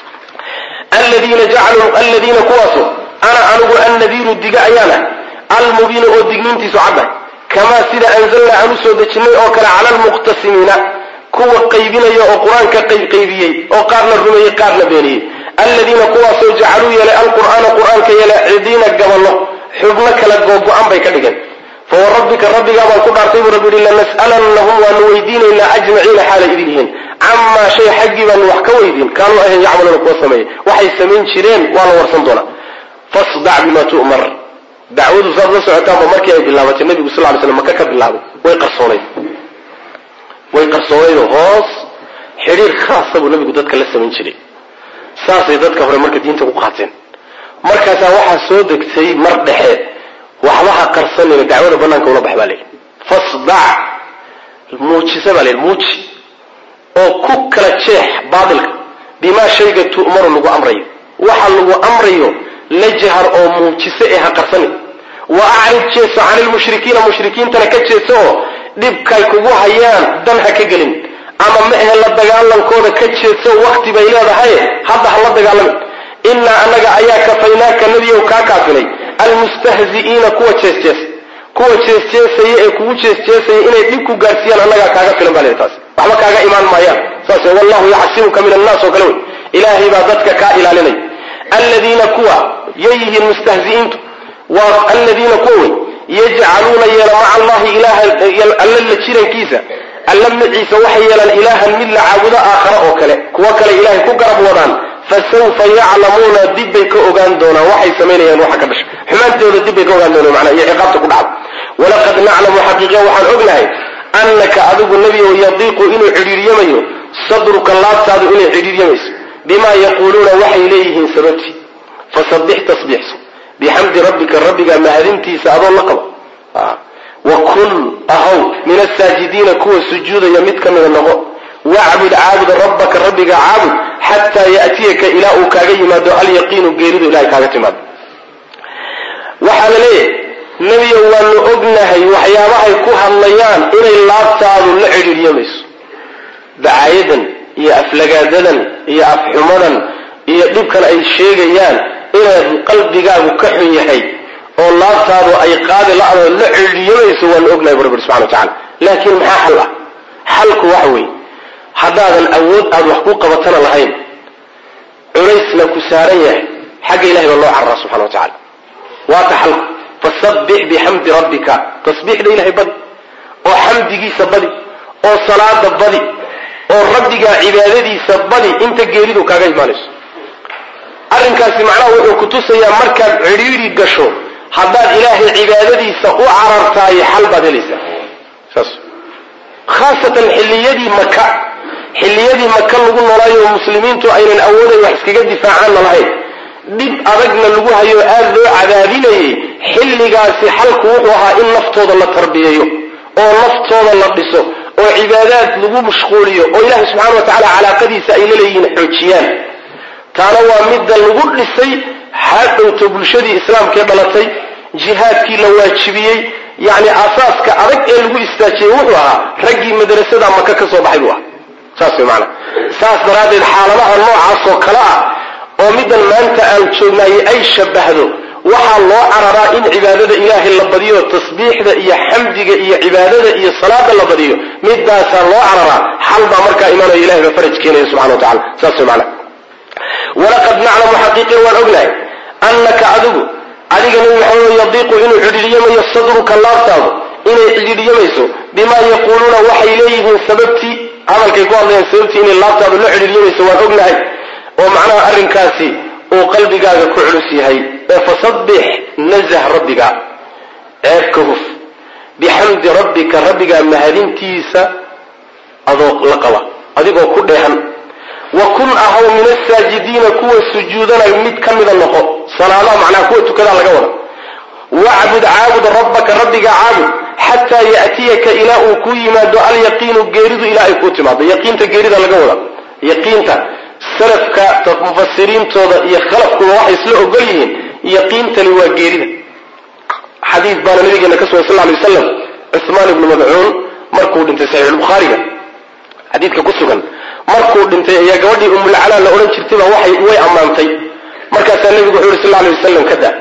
aladiina jacaluu aladiina kuwaasu ana anigu annadiiru diga ayaan ah almubiinu oo digniintiisu caddahay kamaa sida anzalnaa aan usoo dejinay oo kale cala almuqtasimiina kuwa qaybinaya oo qur-aanka qaybqaybiyey oo qaarna rumeeyey qaarna beeniyey aladiina kuwaasoo jacaluu yeelay alqur'aana qur-aanka yeelay cidiina gaballo xubno kala googo-an bay ka dhigeen fawarabbika rabbigaa baan ku dhaartay buu rabbi yihi lanas'alannahum waanu weydiinaynaa ajmaciina xaalay idin yihiin camaa shay xaggii baanu wax ka weydiin kaanuu ahayn yacmaluuna kuwa sameeyey waxay samayn jireen waa la warsan doonaa fasdac bima tu'mar dacwadu saad la socotaanba markii ay bilaabatay nebigu sal ly slam maka ka bilaabay way qarsoonayd way qarsoonaydoo hoos xidhiir khaasa buu nebigu dadka la samayn jiray saasay dadka hore marka diinta ku qaateen markaasaa waxaa soo degtay mar dhexe waxba ha qarsanayno dacwada banaanka ula bax baa layidhi fasdac muujisa baa layidhi muuji oo ku kala jeex baatilka bimaa shayga tu'maru lagu amrayo waxa lagu amrayo la jahar oo muujise ee ha qarsanin wa acrid jeeso cani lmushrikiina mushrikiintana ka jeeso oo dhibkay kugu hayaan dan ha ka gelin ama ma ahe la dagaalankooda ka jeedso wakti bay leedahay hadda ha la dagaalamin innaa annaga ayaa kafaynaaka nebiyow kaa kaafinay almustahzi'iina kuwa jeesjees kuwa jeesjeesaya ee kugu jeesjeesaya inay dhib ku gaarsiiyaan annagaa kaaga filan baa leedahay taas waxba kaaga imaan maayaan saas wallahu yacsimuka min annaas oo kale wey ilaahay baa dadka kaa ilaalinay aladiina kuwa yay yihiin mustahzi'iintu waa aladiina kuwa wey yajcaluuna yeela maca allahi ilaha alla la jirankiisa alla maciisa waxay yeelaan ilaahan mid la caabudo aakhara oo kale kuwo kale ilaahay ku garab wadaan fasawfa yaclamuuna dib bay ka ogaan doonaan waxay samaynayaan waxa ka dhasha xumaantooda dib bay ka ogaan doonaan macnaa iyo ciqaabta ku dhacda walaqad naclamu xaqiiqa waxaan ognahay annaka adigu nebigow yadiiqu inuu cidhiiryamayo sadruka laabtaadu inay cidhiiryamayso bimaa yaquuluuna waxay leeyihiin sababtii fasabbix tasbiixso bixamdi rabbika rabbiga mahadintiisa adoo la qabo wa kun ahow min asaajidiina kuwa sujuudaya mid ka mida noqo wacbud caabud rabbaka rabbiga caabud xataa ya'tiyaka ilaa uu kaaga yimaado alyaqiinu geeridu ilahay kaaga timaado waxaa la leeyahay nebiyo waanu ognahay waxyaabahay ku hadlayaan inay laabtaadu la cidhiidhyamayso dacaayadan iyo aflagaadadan iyo afxumadan iyo dhibkan ay sheegayaan inaad qalbigaagu ka xun yahay oo laabtaadu ay qaadi la-do la cidhiidhyamayso waanu ognahay bu rabbi subxana wa tacala laakiin maxaa xal ah xalku waxa weeye haddaadan awood aada wax ku qabatana lahayn culaysna ku saaran yahay xagga ilahay baa loo cararaa subxana wa tacala waata xalku fasabbix bixamdi rabbika tasbiixda ilahay badi oo xamdigiisa badi oo salaada badi oo rabbigaa cibaadadiisa badi inta geeridu kaaga imaanayso arrinkaasi macnaha wuxuu ku tusayaa markaad cidhiidhi gasho haddaad ilaahay cibaadadiisa u carartaayo xal baad helaysaa saas khaasatan xilliyadii maka xilliyadii maka lagu noolaayo oo muslimiintu aynan awooday wax iskaga difaacaanna lahayn dhib adagna lagu hayo aada loo cadaadinayay xilligaasi xalku wuxuu ahaa in naftooda la tarbiyeeyo oo naftooda la dhiso oo cibaadaad lagu mashquuliyo oo ilaahay subxana wa tacaala calaaqadiisa ay la leeyihiin xoojiyaan taana waa midda lagu dhisay hadhowto bulshadii islaamkee dhalatay jihaadkii la waajibiyey yacni asaaska adag ee lagu istaajiyey wuxuu ahaa raggii madrasada maka ka soo baxay buu ahaa saas way maanaa saas daraaddeed xaaladaha noocaasoo kale ah oo middan maanta aan joognaayey ay shabbahdo waxaa loo cararaa in cibaadada ilaahay la badiyo tasbiixda iyo xamdiga iyo cibaadada iyo salaada la badiyo midaasaa loo cararaa xal baa markaa imaanayo ilahay baa faraj keenaya subxana wa tacala saas way maanaa walaqad naclamu xaqiiqin waan ognahay annaka adigu adiga nebi maxamed yadiiqu inuu cidhiidhyamayo sadruka laabtaadu inay cidhiidhyamayso bimaa yaquuluuna waxay leeyihiin sababtii hadalkay ku hadlayaan sababtii inay laabtaadu la cidhiidhyamayso waan ognahay oo macnaha arrinkaasi uu qalbigaaga ku culus yahay ee fasabbix nazah rabbiga ceebka huf bixamdi rabbika rabbigaa mahadintiisa adoo la qaba adigoo ku dheehan wa kun ahaw min asaajidiina kuwa sujuudana mid ka mida noqo salaadaha macnaha kuwa tukadaa laga wada wacbud caabud rabbaka rabbiga caabud xataa ya'tiyaka ilaa uu ku yimaado alyaqiinu geeridu ilaa ay kuu timaado yaqiinta geerida laga wada yaqiinta salafka mufasiriintooda iyo khalafkuba waxay isla ogol yihiin yaqiintani waa geerida xadiis baana nabigeena ka sugan sal lay waslam cuhmaan ibnu madcuun markuu dhintay saxiixulbukhaariga xadiidka ku sugan markuu dhintay ayaa gabadhii umulcalaa la odhan jirtayba waxay way ammaantay markaasaa nebigu wuxuu yhi sal lay wasalam ka da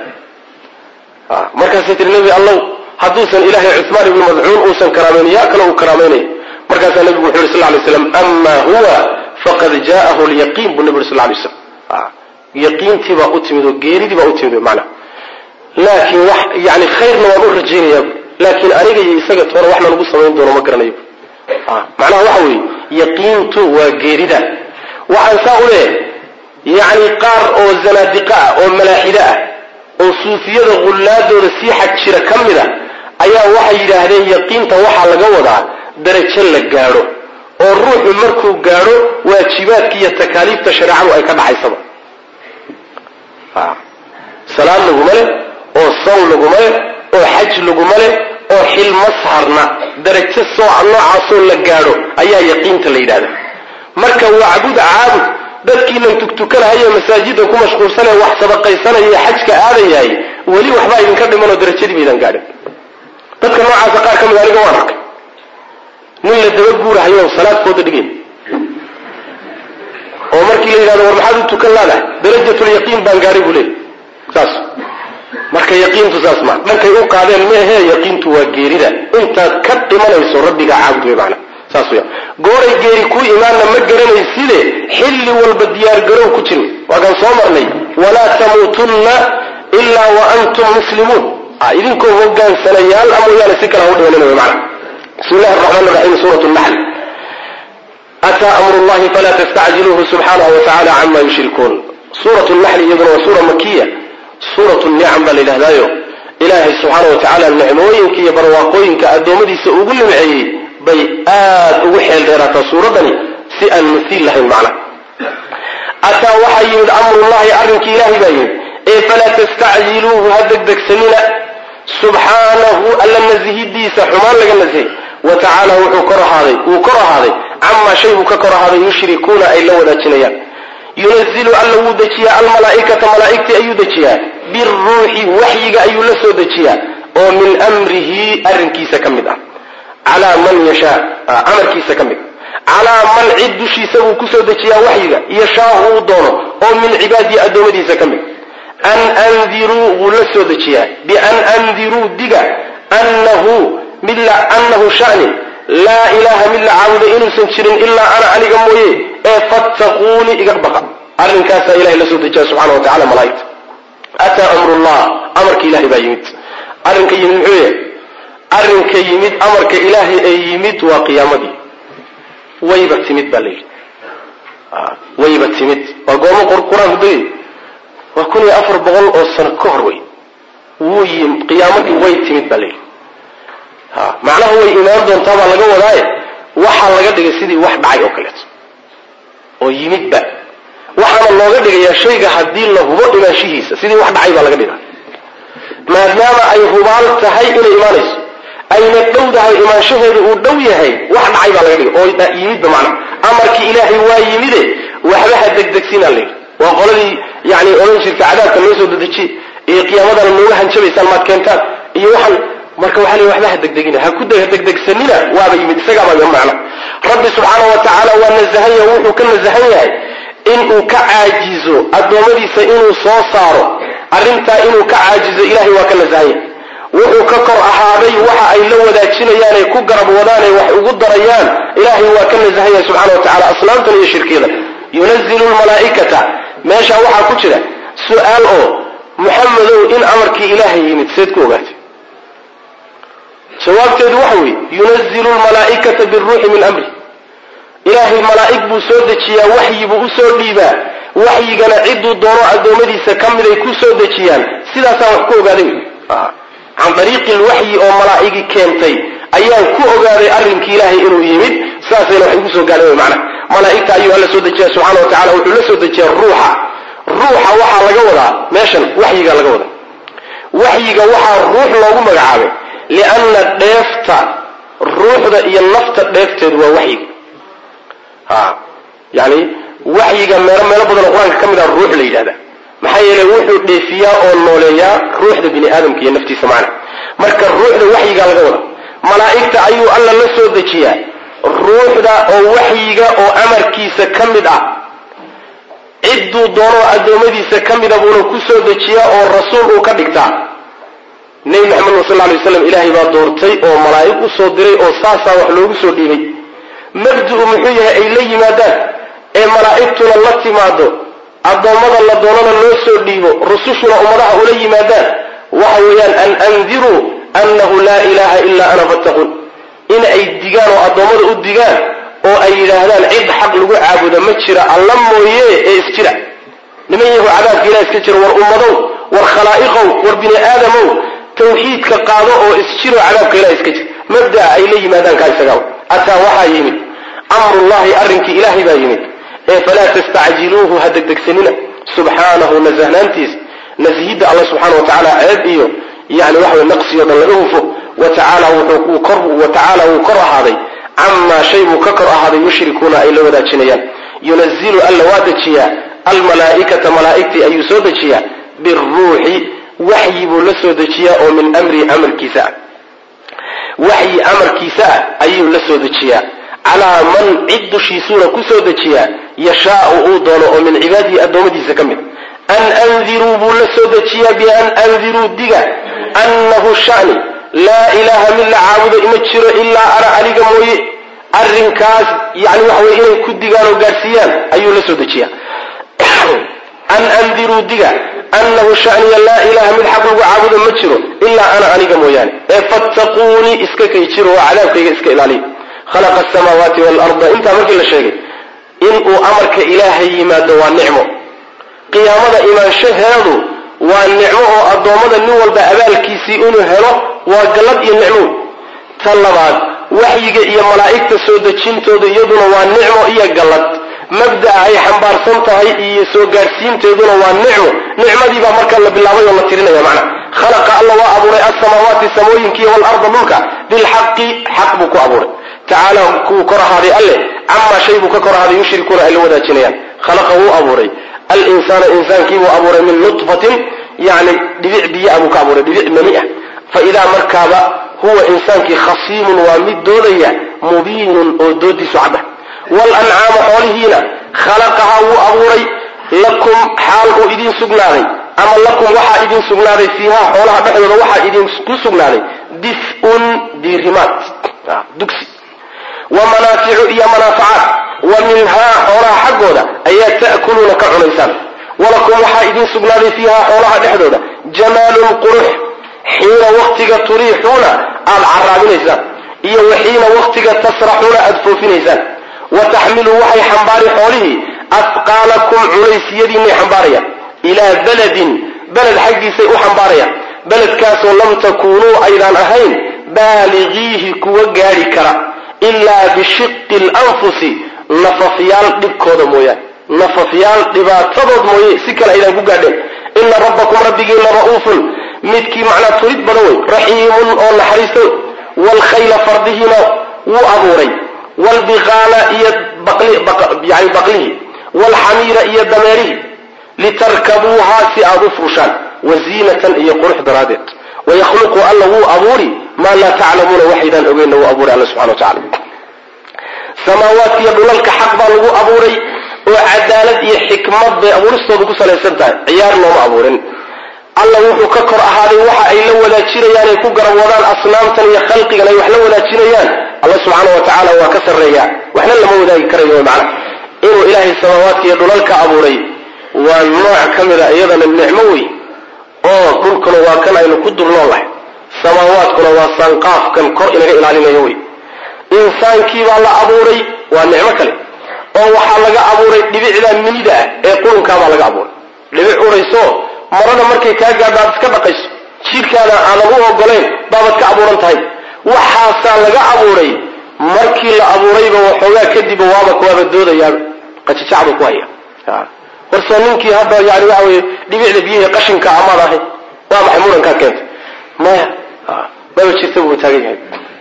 markaasay tihi nebi allow hadduusan ilaahay cuhmaan ibnu madcuun uusan karaamaynin yaa kale uu karaamaynayo markaasaa nebigu wuxu yhi sal lay slam ama huwa faqad jaa'ahu lyaqiin buu nebi uri sal lay slam yaqiintii baa u timid oo geeridii baa u timid mana laakiin wax yani khayrna waan u rajaynayaa laakiin aniga iyo isaga toona waxna lagu samayn doono ma garanayo macnaha waxa weeye yaqiintu waa geerida waxaan saa u leeyahay yacni qaar oo zanaadiqa ah oo malaaxido ah oo suufiyada hullaadooda sii xag jira ka mid a ayaa waxay yidhaahdeen yaqiinta waxaa laga wadaa darajo la gaadho oo ruuxu markuu gaadho waajibaadka iyo takaaliifta shareecadu ay ka dhacaysaba salaad laguma leh oo sawn laguma leh oo xaj laguma leh oo xilma saarna darajo sooca noocaasoo la gaadho ayaa yaqiinta la yidhahda marka wacbud caabud dadkiinan tugtukanahayo masaajida ku mashquulsanee wax sadaqaysanaya xajka aadayahay weli waxbaa idinka dhimanoo darajadii baydan gaadhin dadka noocaasa qaar ka mid aniga waan arkay nin la daba guurahayo salaadkooda dhigayn oo markii la yidhahdo war maxaad u tukan laadahay darajatulyaqiin baan gaadhay buu leey saas marka yaqiintu saas maa dhankay u qaadeen meehe yaqiintu waa geerida intaad ka dhimanayso rabbigaa caabud wey maana saas weya gooray geeri ku imaanna ma garanayside xilli walba diyaargarow ku jiri waakaan soo marnay walaa tamuutunna ilaa wa antum muslimuun idinkoo hogaansanayaal a mooyaane si kale ha u dhimanina wey maana bismi illahi araxmaan raxiim suurat naxl ataa amru llahi falaa tastacjiluuhu subxaanahu wa tacala cama yushrikuun suurat naxli iyaduna waa suura makiya suuratu nicam baa la yidhahdaayo ilaahay subxaana wa tacaala nicmooyinka iyo barwaaqooyinka addoommadiisa ugu nimceeyey bay aad ugu xeel dheeraataa suuraddani si aan masiil lahayn macna ataa waxaa yimid amrullahi arrinkii ilaahay baa yimid ee falaa tastacjiluuhu ha degdegsanina subxaanahu alla nasihidiisa xumaan laga nasihay wa tacaala wuxuu kor ahaaday wuu kor ahaaday camaa shay buu ka kor ahaaday yushrikuuna ay la wadaajinayaan yunazilu alla wuu dejiyaa almalaaikata malaaigtii ayuu dejiyaa biruuxi waxyiga ayuu la soo dejiyaa oo min mrihi arrinkiisa ka mid ah calaa man yashaa amarkiisa ka mid calaa man cid dushiisa wuu kusoo dejiyaa waxyiga yashaau uu doono oo min cibaadihi addoommadiisa ka mid an andiruu wuu la soo dejiyaa bian andiruu diga nahu anahu shani laa ilaaha mid la caabuda inuusan jirin ilaa ana aniga mooye ee fattaquunii iga baqa arrinkaasaa ilahay la soo dejiya subxana wa tacala malaaigta ataa amrullah amarka ilahay baa yimid arrinka yimid muxuu yahay arrinka yimid amarka ilaahay ee yimid waa qiyaamadii wayba timid baa layidhi wayba timid waa goormo qur-aanku degay waa kun iyo afar boqol oo sano ka hor wey wuu yim qiyaamadii way timid baa layidhi macnaha way imaan doontaa baa laga wadaaye waxaa laga dhigay sidii wax dhacay oo kaleeto oo yimidba waxaana looga dhigayaa shayga haddii la hubo imaanshihiisa sidii wax dhacay baa laga dhigaa maadaama ay hubaal tahay inay imaanayso ayna dhowdahay imaanshaheedu uu dhow yahay wax dhacay baa laga dhiga oo yimidba macna amarkii ilaahay waa yimide waxba ha degdegsinaa layidhi waa qoladii yani odhan jirta cadaabka noo soo dedejiye iyo qiyaamadana nooga hanjabaysaan maad keentaan iyo waxaan marka waxaa ley waxba ha degdegina ha ku degdegsanina waaba yimid isagaaba macna rabbi subxaana wa tacaala waa nasahan yahay wuxuu ka nasahan yahay inuu ka caajizo addoommadiisa inuu soo saaro arrintaa inuu ka caajizo ilahay waa ka nasahan yahay wuxuu ka kor ahaaday waxa ay la wadaajinayaan ay ku garab wadaanay wax ugu darayaan ilaahay waa ka nasahan yahay subxana wa tacala aslaamtan iyo shirkiyadan yunazilu lmalaa'ikata meeshaa waxaa ku jira su-aal oo muxamedow in amarkii ilaahay yimid seed ku ogaatay jawaabteedu waxa weeye yunazilu lmalaa'ikata biruuxi min amri ilaahay malaa'ig buu soo dejiyaa waxyi buu u soo dhiibaa waxyigana cidduu doono addoommadiisa ka miday ku soo dejiyaan sidaasaan wax ku ogaaday can dariiqi lwaxyi oo malaa'igi keentay ayaan ku ogaaday arrinkii ilaahay inuu yimid saasayna wax igu soo gaadhay wy macnaha malaa'igta ayuu alla soo dejiya subxana wa tacala wuxuu la soo dejiyaa ruuxa ruuxa waxaa laga wadaa meeshan waxyiga laga wadaa waxyiga waxaa ruux loogu magacaabay lianna dheefta ruuxda iyo nafta dheefteedu waa waxyiga a yani waxyiga meelo meelo badanoo qur-aanka ka mid ah ruux la yidhahda maxaa yeelay wuxuu dheefiyaa oo nooleeyaa ruuxda bini aadamka iyo naftiisa macna marka ruuxda waxyigaa laga wada malaa'igta ayuu alla la soo dejiyaa ruuxda oo waxyiga oo amarkiisa ka mid ah cidduu doonoo addoommadiisa ka mida buuna ku soo dejiyaa oo rasuul uu ka dhigtaa nebi maxamed sal lay waslam ilaahay baa doortay oo malaa'ig u soo diray oo saasaa wax loogu soo dhiibay mabdu-u muxuu yahay ay la yimaadaan ee malaa'igtuna la timaado addoommada la doonana loo soo dhiibo rusushuna ummadaha ula yimaadaan waxa weeyaan an andiruu annahu laa ilaaha ilaa ana fattaquun in ay digaan oo addoommada u digaan oo ay yidhaahdaan cid xaq lagu caabuda ma jira alla mooye ee isjira niman yahu cadaabka ilah iska jira war ummadow war khalaa'iqow war bini aadamow tawxiidka qaado oo isjiro cadaabka ilah iska jira mabdaa ay la yimaadaan kaa isagaa ataa waxaa yimid amrullahi arrinkii ilaahay baa yimid ee falaa tastacjiluuhu ha degdegsanina subxaanahu nasahnaantiisa nashidda alla subxaana wa tacaala ceeb iyo yani waxa way naqsiyo dhan laga hufo wa tacaala wuu kor ahaaday camaa shay buu ka kor ahaaday yushrikuuna ay la wadaajinayaan yunazilu alla waa dejiyaa almalaa'ikata malaa'igtii ayuu soo dejiyaa biruuxi waxyi buu la soo dejiyaa oo min amrii amarkiisa ah waxyi amarkiisa ah ayuu la soo dejiyaa calaa man cid dushiisuuna ku soo dejiyaa yashaau uu doono oo min cibaadihi addoommadiisa ka mid an andiruu buu la soo dejiyaa bian andiruu diga annahu shani laa ilaaha mid la caabudo ima jiro ilaa ana aniga mooye arrinkaas yani waxa weye inay ku digaan oo gaadhsiiyaan ayuu la soo dejiyaa an andiruu diga annahu shaniya laa ilaha mid xaq lagu caabudo ma jiro ilaa ana aniga mooyaane ee fattaquunii iska kay jiro oo cadaabkayga iska ilaaliya khalaqa asamaawaati waalarda intaa markii la sheegay inuu amarka ilaahay yimaado waa nicmo qiyaamada imaanshaheedu waa nicmo oo addoommada nin walba abaalkiisii inuu helo waa gallad iyo nicmo ta labaad waxyiga iyo malaa'igta soo dejintooda iyaduna waa nicmo iyo gallad mabda'a ay xambaarsan tahay iyo soo gaadhsiinteeduna waa nicmo nicmadiibaa marka la bilaabay oo la tirinaya macna khalaqa alla waa abuuray alsamaawaati samooyinkiiyo waalarda dhulka bilxaqi xaq buu ku abuuray tacaala kuu kor ahaaday alle camaa shay buu ka kor ahaaday yushrikuuna ay la wadaajinayaan khalaqa wuu abuuray alinsaana insaankiibuu abuuray min nutfatin yani dhibic biyaa buu ka abuuray dhibic mani ah fa idaa markaaba huwa insaankii khasiimun waa mid doodaya mubiinun oo doodiisu cadda walancaama xoolihiina khalaqahaa wuu abuuray lakum xaal uu idiin sugnaaday ama lakum waxaa idiin sugnaaday fiihaa xoolaha dhexdooda waxaa idinku sugnaaday dif-un diirimaad dugsi wa manaaficu iyo manaafacaad wa minhaa xoolaha xaggooda ayaa ta'kuluuna ka cunaysaan walakum waxaa idiin sugnaaday fiihaa xoolaha dhexdooda jamaalun qurux xiina waktiga turiixuuna aad caraabinaysaan iyo wa xiina waktiga tasraxuuna aad foofinaysaan wa taxmiluu waxay xambaari xoolihii afqaalakum culaysiyadiinay xambaarayaan ilaa beledin beled xaggiisay u xambaarayaan beledkaasoo lam takuunuu aydaan ahayn baaligiihi kuwa gaadhi kara ilaa bishiqi lanfusi nafafyaal dhibkooda mooyaane nafafyaal dhibaatadood mooye si kale aydaan ku gaadheen ina rabbakum rabbigiina ra'uufun midkii macnaa turid badan wey raxiimun oo naxariista wey waalkhayla fardihiina wuu abuuray waalbiqaala iyo yani baqlihii waalxamiira iyo dameerihii litarkabuuhaa si aad u fuushaan waziinatan iyo qurux daraaddeed wayakhluqu alla wuu abuuri maa laa taclamuuna waxaydaan ogeynna wuu abuuray alla subxana wa tacala samaawaadka iyo dhulalka xaq baa lagu abuuray oo cadaalad iyo xikmad bay abuuristooda ku salaysan tahay ciyaar looma abuurin alla wuxuu ka kor ahaaday waxa ay la wadaajinayaan ay ku garab wadaan asnaamtan iyo khalqigan ay wax la wadaajinayaan alla subxaana wa tacaala waa ka sarreeyaa waxna lama wadaagi karayo macna inuu ilaahay samaawaadka iyo dhulalka abuuray waa nooc ka mida iyadana nicmo wey oo dhulkuna waa kan aynu ku dulnool lahay samaawaadkuna waa sanqaafkan kor inaga ilaalinayo wey insaankiibaa la abuuray waa nicmo kale oo waxaa laga abuuray dhibicda minida ah ee qurunkaabaa laga abuuray dhibic urayso marada markay kaa gaadho aad iska dhaqayso jidhkaana aadan u ogolayn baabaad ka abuuran tahay waxaasaa laga abuuray markii la abuurayba waxoogaa kadib waaba kuwaaba doodayaaba qajijacbu ku haya warsoo ninkii hadda yani waxa weye dhibicda biyihii qashinka amaad ahay waa maxay murankaad keentay maya maba jirta buu taagan yahay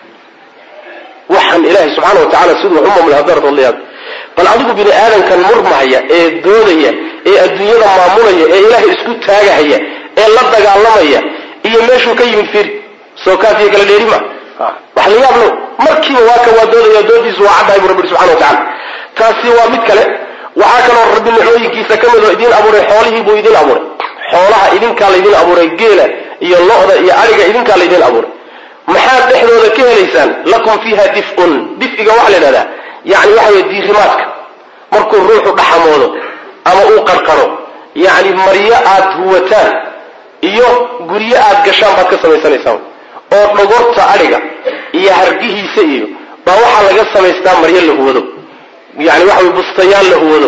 waxaan ilaahay subxaana wa tacala siduu wax u maamulay haddaad radliyaad bal adigu bini aadamkan murmahaya ee doodaya ee adduunyada maamulaya ee ilaahay isku taagahaya ee la dagaalamaya iyo meeshuu ka yimid firi soo kaafiya kala dheeri ma wax la yaab low markiiba waa ka waa doodaya doodiisu waa caddahay bu rabbi subxana wa tacala taasi waa mid kale waxaa kaloo rabbi nicmooyinkiisa ka mid oo idiin abuuray xoolihii buu idiin abuuray xoolaha idinkaa laydin abuuray geela iyo lo-da iyo ariga idinkaa laydin abuuray maxaad dhexdooda ka helaysaan lakum fiiha dif'un difiga waxaa la idhahdaa yani waxa weye diirimaadka markuu ruuxu dhaxamoodo ama uu qarqaro yacni maryo aad huwataan iyo guryo aad gashaan baad ka samaysanaysaan oo dhogorta adhiga iyo hargihiisa iyo baa waxaa laga samaystaa maryo la huwado yani waxa weye bustayaal la huwado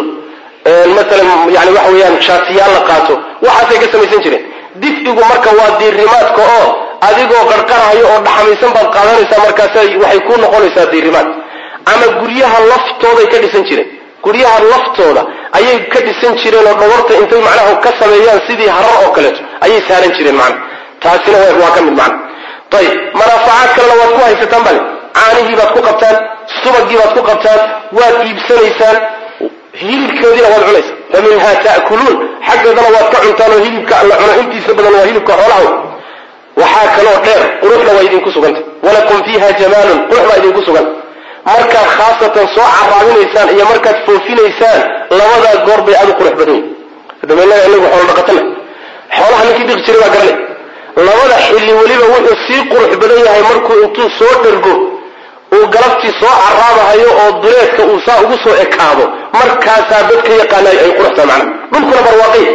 maalan yani waxa weeyaan shaatiyaal la qaato waxaasay ka samaysan jireen difigu marka waa diirimaadka oo adigoo qarqarahayo oo dhaxamaysan baad qaadanaysaa markaasa waxay ku noqonaysaa diirimaad ama guryaha laftooday ka dhisan jireen guryaha laftooda ayay ka dhisan jireen oo dhogorta intay macnaha ka sameeyaan sidii harar oo kaleeto ayay saaran jireen macna taasina waa ka mid macna ayib manaafacaad kalena waad ku haysataan bale caanihii baad ku qabtaan subagii baad ku qabtaan waad iibsanaysaan hilibkoodiina waad cunaysa fa minha ta'kuluun xaggeedana waad ka cuntaan oo hilibka alla cuno intiisa badan waa hilibka xoolaha waxaa kaloo dheer quruxna waa idinku suganta walakum fiiha jamaalun qurux baa idinku sugan markaad khaasatan soo caraabinaysaan iyo markaad foofinaysaan labadaa goor bay aad u qurux badan yihin dabeynada inagu xoolo dhaqatana xoolaha ninkii dhiqi jiray baa garanay labada xilli weliba wuxuu sii qurux badan yahay markuu intuu soo dhergo uu galabtii soo caraabahayo oo duleedka uu saa ugu soo ekaado markaasaa dadka yaqaanayo ay quruxtahay macnaha dhulkuna barwaaqay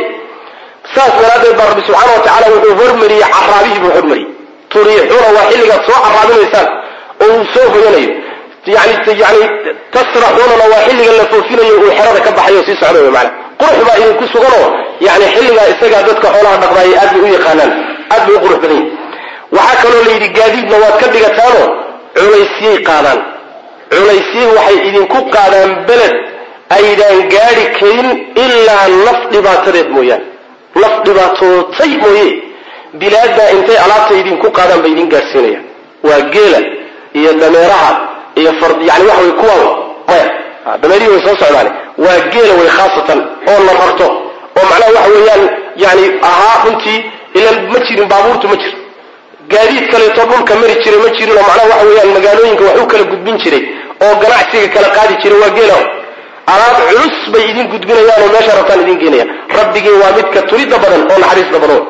saas daraaddeed baa rabbi subxaana wa tacala wuxuu hormariyey caraabihii buu hormariyey turiixuuna waa xilligaad soo caraabinaysaan oo uu soo hoyanayo yani yani tasraxuunana waa xilliga la foofinayo uu xerada ka baxayo o sii socda wy maana qurux baa idinku suganoo yani xilligaa isagaa dadka xoolaha dhaqdaayay aad bay u yaqaanaan aad bay u qurux badan yihin waxaa kaloo la yidhi gaadiidna waad ka dhigataanoo culaysiyay qaadaan culaysiyay waxay idinku qaadaan beled aydaan gaadhi karin ilaa naf dhibaatadeed mooyaane naf dhibaatootay mooye bilaaddaa intay alaabta idinku qaadaan bay idin gaadhsiinayaan waa geela iyo dameeraha iyo yani waxa way kuwa maya dameerihii way soo socdaane waa geela way khaasatan oo la rarto oo macnaha waxa weeyaan yani ahaa runtii ilan ma jirin baabuurtu ma jiro gaadiid kaleeto dhulka mari jiray ma jirin oo macnaha waxa weeyaan magaalooyinka wax u kala gudbin jiray oo ganacsiga kala qaadi jiray waa geela alaab culus bay idin gudbinayaan oo meesha rabtaan idin geenayaan rabbigii waa midka tulidda badan oo naxariista badan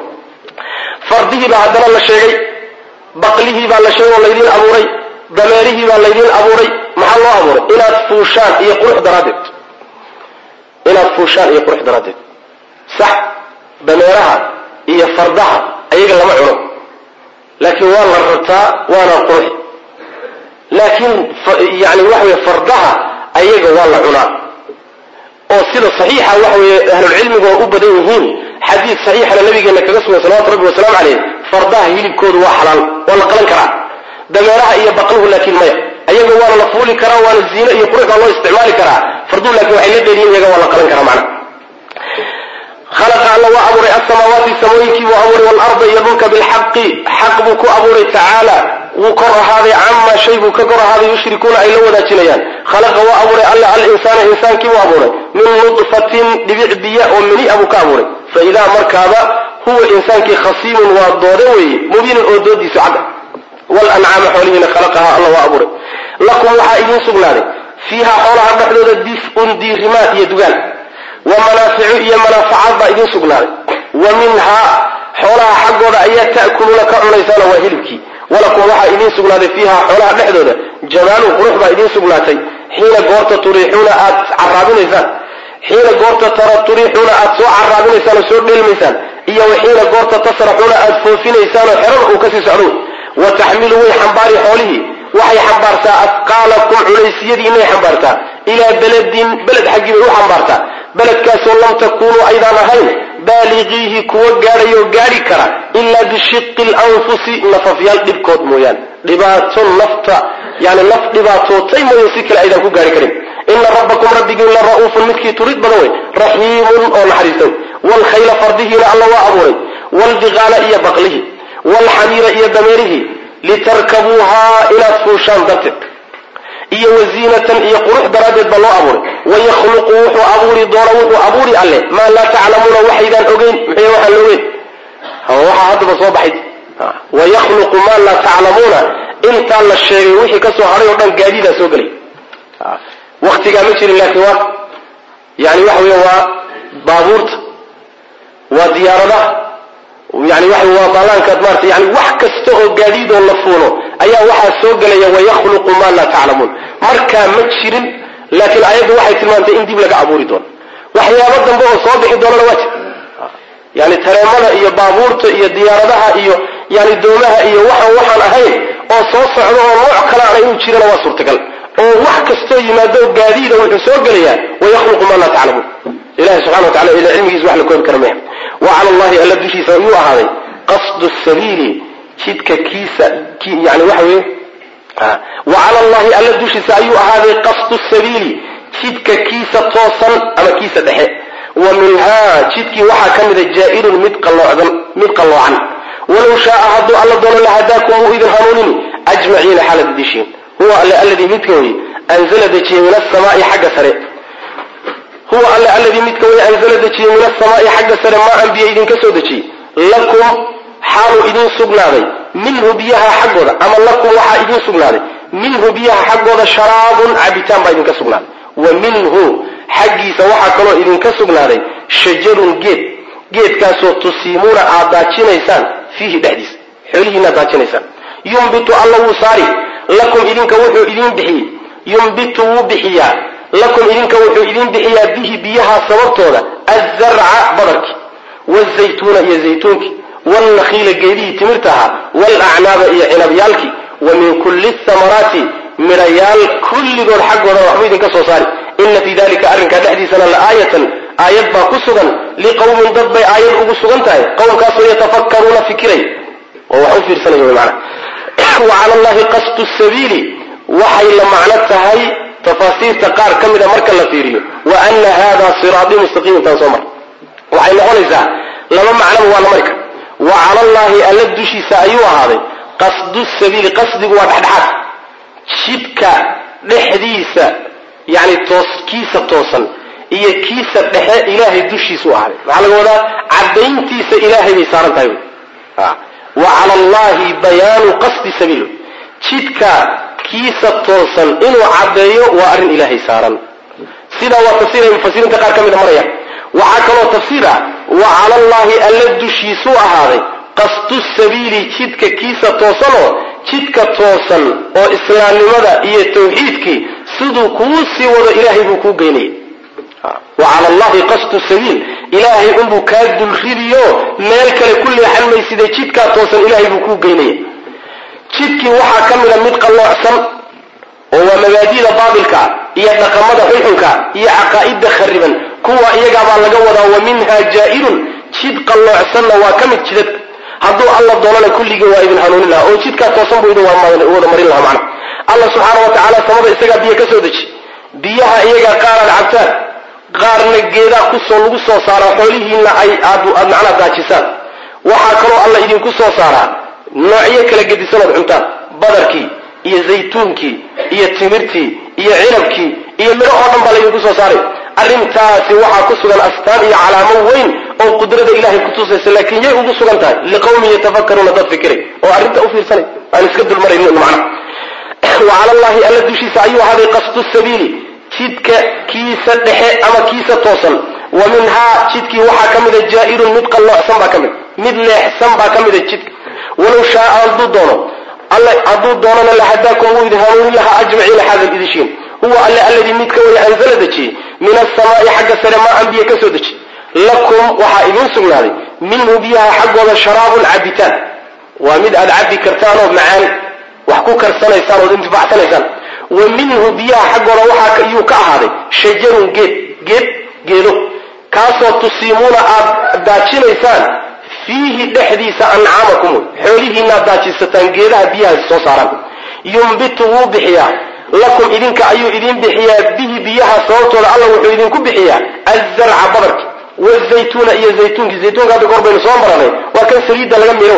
fardihii baa haddana la sheegay baqlihii baa la sheegay oo laydin abuuray dameerihii baa laydin abuuray maxaa loo abuuray inaad fuushaan iyo qurux daraaddeed inaad fuushaan iyo qurux daraaddeed sax dameeraha iyo fardaha ayaga lama cuno laakiin waa la rartaa waana qurux laakiin yani waxa wey fardaha ayaga waa la cunaa oo sida saxiixa waxa weeye ahlulcilmigu waa u badan yihiin xadiid saxiixana nabigeena kaga sugan salawatu rabbi wasalaamu caleyh fardaha hilibkoodu waa xalaal waa la qalan karaa dameeraha iyo baqluhu laakiin maya ayaga waana la fuuli karaa waana ziino iyo qurux baa loo isticmaali karaa farduhu laakiin waxay la dheeriyin iyaga waa la qalan karaa macna khalaqa alla waa abuuray asamaawaati samooyinkii buu abuuray waalarda iyo dhulka bilxaqi xaq buu ku abuuray tacaala wuu kor ahaaday camaa shay buu ka kor ahaaday yushrikuuna ay la wadaajinayaan khalaqa waa abuuray alla alinsaana insaankii buu abuuray min nudfatin dhibic biya oo mini-a buu ka abuuray fa idaa markaaba huwa insaankii khasiimun waa doode weeye mubiinun oo doodiisu cadda walancaama xoolihiina khalaqaha alla waa abuuray lakum waxaa idiin sugnaaday fiiha xoolaha dhexdooda dif'un diirimaad iyo dugaal wa manaaficu iyo manaafacaad baa idiin sugnaaday wa minhaa xoolaha xaggooda ayaa ta'kuluuna ka cunaysaana waa hilibkii walakum waxaa idiin sugnaaday fiiha xoolaha dhexdooda jamaalun qurux baa idiin sugnaatay xiina goorta turiixuuna aad caraabinaysaan xiina goorta tara turiixuuna aad soo caraabinaysaan oo soo dheelmaysaan iyo wa xiina goorta tasraxuuna aad foofinaysaan oo xerada uu kasii socdo wa taxmilu way xambaari xoolihii waxay xambaartaa asqaalakum culaysiyadiinay xambaartaa ilaa beledin beled xaggii bay u xambaartaa beledkaasoo lam takuunuu aydaan ahayn baaliqiihi kuwa gaadhayoo gaadhi kara ilaa bishiqi lanfusi nafafyaal dhibkood mooyaane dhibaato nafta yani naf dhibaatootay mooye si kale aydaan ku gaari karin ina rabbakum rabbigiin la ra'uufun midkii turid badan wey raxiimun oo naxariista wey waalkhayla fardihiina alla waa abuuray waalbiqaala iyo baqlihi waalxamiira iyo dameerihii litarkabuuhaa inaad fuushaan darteed iyo waziinatan iyo qurux daraaddeed baa loo abuuray wayakhluqu wuxuu abuuri doona wuxuu abuuri alle maa laa taclamuuna waxaydaan ogeyn maxay waxaan la ogeyn waxaa haddaba soo baxay wayakhluqu maa laa taclamuuna intaa la sheegay wixii ka soo hadhay oo dhan gaadiidaa soo gelay waktigaa ma jirin laakiin waa yani waxa weya waa baabuurta waa diyaaradaha yani waxa waa baalaankaad maarata yani wax kasta oo gaadiid oo la fuulo ayaa waxaa soo gelaya wayakhluqu maa laa taclamuun markaa ma jirin laakiin ayaddu waxay tilmaantay in dib laga abuuri doono waxyaabo dambe oo soo bixi doonana waa jir yani tareemada iyo baabuurta iyo diyaaradaha iyo yani doomaha iyo waxaan waxaan ahayn oo soo socdo oo nooc kale ana inuu jirana waa suurtagal oo wax kastoo yimaado gaadiida wuxuu soo gelayaa wayakhluqu maa laa taclamuun ilahi subxana wa tacala ila cilmigiisa wax la koobi kara maya wa cala allahi alla dushiisa ayuu ahaaday qasdu sabiili jidka kiisa yani waxa weye wa cala allahi alla dushiisa ayuu ahaaday qasdu sabiili jidka kiisa toosan ama kiisa dhexe wa minhaa jidkii waxaa ka mida jaa-irun mid qalloocdan mid qalloocan walow shaaa hadduu alla doono lahadaakum wuu idin hanuunini ajmaciina xaalad dishiin huwa alle alladii midka wey anzala dejiyey min asamaai xagga sare huwa alle alladii midka way anzala dejiyey min asamaai xagga sare maa an biyo idinka soo dejiyey lakum xaaluu idiin sugnaaday minhu biyaha xaggooda ama lakum waxaa idiin sugnaaday minhu biyaha xaggooda sharaabun cabitaan baa idinka sugnaaday wa minhu xaggiisa waxaa kaloo idinka sugnaaday shajarun geed geedkaasoo tusiimuuna aad daajinaysaan fiihi dhexdiisa xoolihiinaad daajinaysaan yumbitu alla wuu saari lakum idinka wuxuu idiin bixiyey yumbitu wuu bixiyaa lakum idinka wuxuu idiin bixiyaa bihi biyaha sababtooda azarca badarki wazaytuuna iyo zaytuunkii waalnakhiila geedihii timirta ahaa waalacnaaba iyo cinabyaalkii wa min kulli thamaraati midhayaal kulligood xaggoodana waxbuu idinka soo saari ina fii dalika arrinkaa dhexdiisana la aayatan aayad baa ku sugan liqowmin dad bay aayad ugu sugan tahay qowmkaasoo yatafakkaruuna fikiray oo wax u fiirsanaya wy maana wa cala allahi qasdu sabiili waxay la macno tahay tafaasiirta qaar ka mida marka la fiiriyo wa ana hada siraatii mustaqiim taan soo mar waxay noqonaysaa laba macnoba waa la mari kara wa cala allahi alla dushiisa ayuu ahaaday qasdu sabiili qasdigu waa dhexdhexaad jidka dhexdiisa yani toos kiisa toosan iyo kiisa dhexe ilaahay dushiisu ahaaday maxaa laga wadaa cadayntiisa ilaahay bay saaran tahay wa cala allahi bayaanu qasdi sabiil jidka kiisa toosan inuu caddeeyo waa arrin ilaahay saaran sidaa waa tafsiir ay mufasiriinta qaar ka mida maraya waxaa kaloo tafsiir ah wa cala allahi alla dushiisuu ahaaday qasdu sabiili jidka kiisa toosanoo jidka toosan oo islaamnimada iyo tawxiidkii siduu kuu sii wado ilaahay buu kuu geynaya wa cala allahi qasdu sabiil ilaahay unbuu kaa dulridiyo meel kale ku leexan mayside jidkaa toosan ilaahay buu kuu geynaya jidkii waxaa ka mida mid qalloocsan oo waa mabaadida baabilka iyo dhaqamada xunxunka iyo caqaa'ida khariban kuwa iyagaabaa laga wadaa wa minha jaa'irun jid qalloocsanna waa ka mid jidad hadduu alla doonana kulligii waa idin hanuunin lahaa oo jidkaa toosan buu idin wada marin lahaa macna alla subxaana wa tacaala samada isagaa biyo ka soo deji biyaha iyagaa qaaraad cabtaan qaarna geedaa kusoo lagu soo saaraa xoolihiinna ay aad aad macnaa daajisaan waxaa kaloo alla idinku soo saaraa noocyo kala gedisanood cuntaan badarkii iyo zaytuunkii iyo timirtii iyo cinabkii iyo midho oo dhan baa laydinku soo saaray arrintaasi waxaa ku sugan astaan iyo calaamo weyn oo qudrada ilahay kutusaysa laakiin yay ugu sugan tahay liqawmin yatafakaruuna dad fikiray oo arrinta u fiirsanay aan iska dulmaraynin macna wa cala allahi alla dushiisa ayuu ahaaday qasdu sabiili jidka kiisa dhexe ama kiisa toosan wa minhaa jidkii waxaa ka mida jaa'irun mid qalloocsan baa ka mid mid leexsan baa ka mida jidka walow shaaa hadduu doono alle hadduu doonana lahadaakum wuu idin hanuunin lahaa ajmaciina xaadal idishiin huwa alle alladii midka waya anzala dejiyey min asamaa'i xagga sare maa an biyo ka soo deji lakum waxaa idiin sugnaaday minhu biyaha xaggooda sharaabun cabitaan waa mid aad cabbi kartaanoo macaan wax ku karsanaysaan ood intifacsanaysaan wa minhu biyaha xaggooda waxaa iyuu ka ahaaday shajarun geed geed geedo kaasoo tusiimuuna aad daajinaysaan fiihi dhexdiisa ancaamakum xoolihiinaad daajisataan geedaha biyaha soo saaraan yumbitu wuu bixiyaa lakum idinka ayuu idin bixiyaa bihi biyaha sababtooda alla wuxuu idinku bixiyaa azarca badarki wazaytuuna iyo zaytuunki zaytuunka hadda kor baynu soo maranay waa kan saliidda laga miro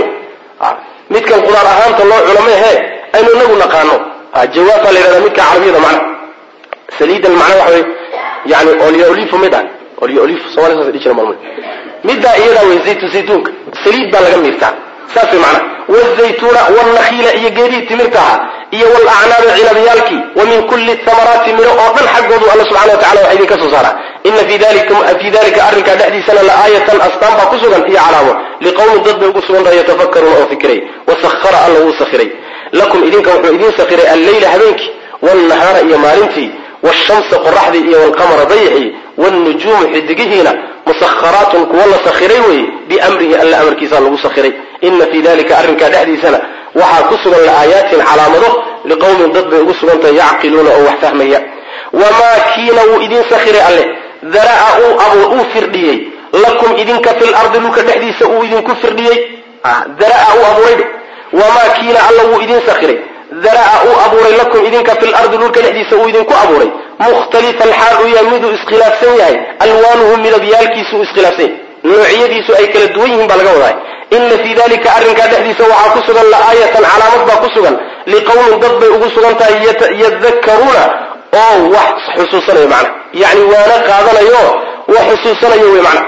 midkan qudaar ahaanta loo cuno mehe aynu inagu naqaano jawaabtaa la yhahda midka carabiyada macna saliidan macna waxa wey yani olyoolifo mid ah olyoolif somali saas dhihi jira maalmo middaa iyadaa wey zaytu zaytuunka saliid baa laga miirtaa saas way macna wazaytuuna waalnakhiila iyo geedihii timirta ahaa iyo walacnaabi cinabyaalkii wa min kulli thamaraati miro oo dhan xaggoodu alla subxana wa tacala waxa idinka soo saaraa ina fii dalika arrinkaa dhexdiisana la aayatan astaan baa ku sugan iyo calaamo liqowmin dad bay ugu sugantahay yatafakaruuna oo fikiray wasahara alla wuu sakhiray lakum idinka wuxuu idiin sakhiray alleyla habeenkii waalnahaara iyo maalintii wshamsa qoraxdii iyo wlqamara dayixii wnujuumu xidigihiina musaharaatun kuwa la sakhiray weeye biamrihi alla amarkiisa lagu sakhiray ina fii dalika arrinkaa dhexdiisana waxaa ku sugan la'aayaatin calaamado liqowmin dad bay ugu sugan tahay yacqiluuna oo wax fahmaya wamaa kiina wuu idiin sakhiray alle dara'a uu firdhiyey lakum idinka fi lardi dhulka dhexdiisa uu idinku firdhiyey dara'a uu abuuray wamaa kiina alla wuu idiin sakhiray dara'a uu abuuray lakum idinka fi lardi dhulka dhexdiisa uu idinku abuuray mukhtalifan xaal uu yahay miduu iskhilaafsan yahay alwaanuhu midabyaalkiisu uu iskhilaafsan yahay noocyadiisu ay kala duwan yihiin baa laga wadaa ina fii dalika arrinkaa dhexdiisa waxaa ku sugan la'aayatan calaamad baa ku sugan liqowmin dad bay ugu sugan tahay yadakaruuna oo wax xusuusanayo macna yacni waana qaadanayo wax xusuusanayo wey macna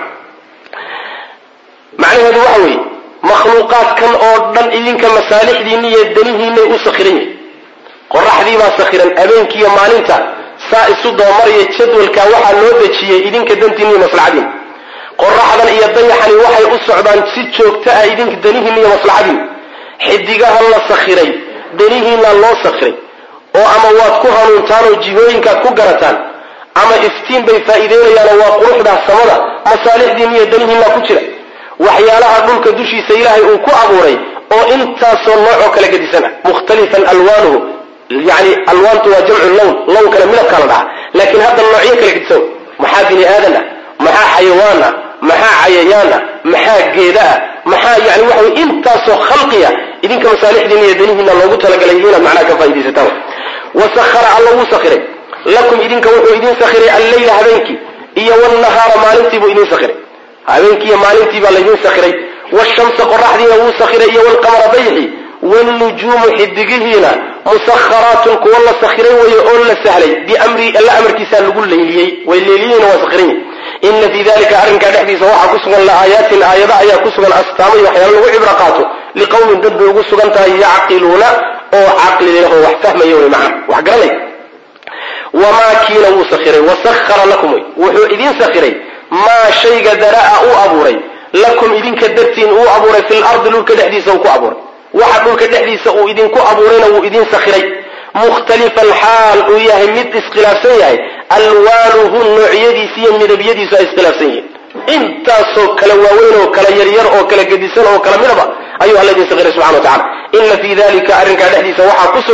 macnaheedu waxa weeye makhluuqaadkan oo dhan idinka masaalixdiinna iyo danihiinay u sakhiran yihin qoraxdiibaa sakhiran abeenkiiyo maalinta saa isu dabamaraya jadwalka waxaa loo dejiyey idinka dantiinna iyo maslaxadiin qoraxdan iyo dayaxani waxay u socdaan si joogto ah idinka danihiinna iyo maslaxadiin xidigahan la sakhiray danihiinna loo sakhiray oo ama waad ku hanuuntaan oo jihooyinkaad ku garataan ama iftiin bay faa'iideynayaanoo waa quruxdaa samada masaalixdiinna iyo danihiinna ku jira waxyaalaha dhulka dushiisa ilaahay uu ku abuuray oo intaasoo noocoo kala gedisan ah mukhtalifan alwaanuhu yani alwaantu waa jamcu lown lownkana midabkaa la dhahaa laakiin hadda noocyo kala gedisan maxaa bini aadan ah maxaa xayawaan ah maxaa cayayaan ah maxaa geeda ah maxaa yani waxa wey intaasoo khalqiya idinka masaalixdiina iyo danihiina loogu talagalay inaad macnaha ka faaidaysataan wasahara alla wuu sakhiray lakum idinka wuxuu idin sakhiray alleyla habeenkii iyo wnahaara maalintiibuu idin sakhiray habeenkiiyo maalintii baa laydin sakhiray wshamsa qoraxdiina wuu sakhiray iyo wlqamara dayxi wnujuumu xidigihiina musaharaatun kuwa la sakhiray weeye oo la sahlay biamri alla amarkiisaa lagu leyliyey way leeliyeyna waa sakhiran yihin ina fii dalika arrinkaa dhexdiisa waxaa ku sugan la'aayaatin aayada ayaa ku sugan astaamo iyo waxyaala lagu cibro qaato liqowmin dad bay ugu sugan tahay yacqiluuna oo caqli leh oo wax fahmaya wey macna wax garanay wamaa kiina wuu sakhiray wasahara lakum wey wuxuu idin sakhiray maa shayga dara'a uu abuuray lakum idinka dartiin uu abuuray fi lardi dhulka dhexdiisa uu ku abuuray waxa dhulka dhexdiisa uu idinku abuurayna wuu idin sakhiray mukhtalifan xaal uu yahay mid iskhilaafsan yahay alwaanuhu noocyadiisi iyo midabyadiisu ay iskhilaafsan yihiin intaasoo kala waaweyn oo kala yaryar oo kala gedisan oo kala midaba ayuu alla idin sakhiray subxana wa tacala ina fii dalika arrinkaa dhexdiisa waxaa ku sugan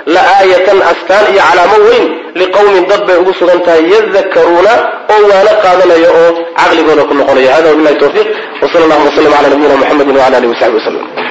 la aayatan astaan iyo calaamo weyn liqowmin dad bay ugu sugan tahay yadakaruuna oo waana qaadanaya oo caqligooda ku noqonaya hada wabilahi tawfiiq wsala allahuma wslam cala nabiyina muxamedi wala alihi wasaxbi waslem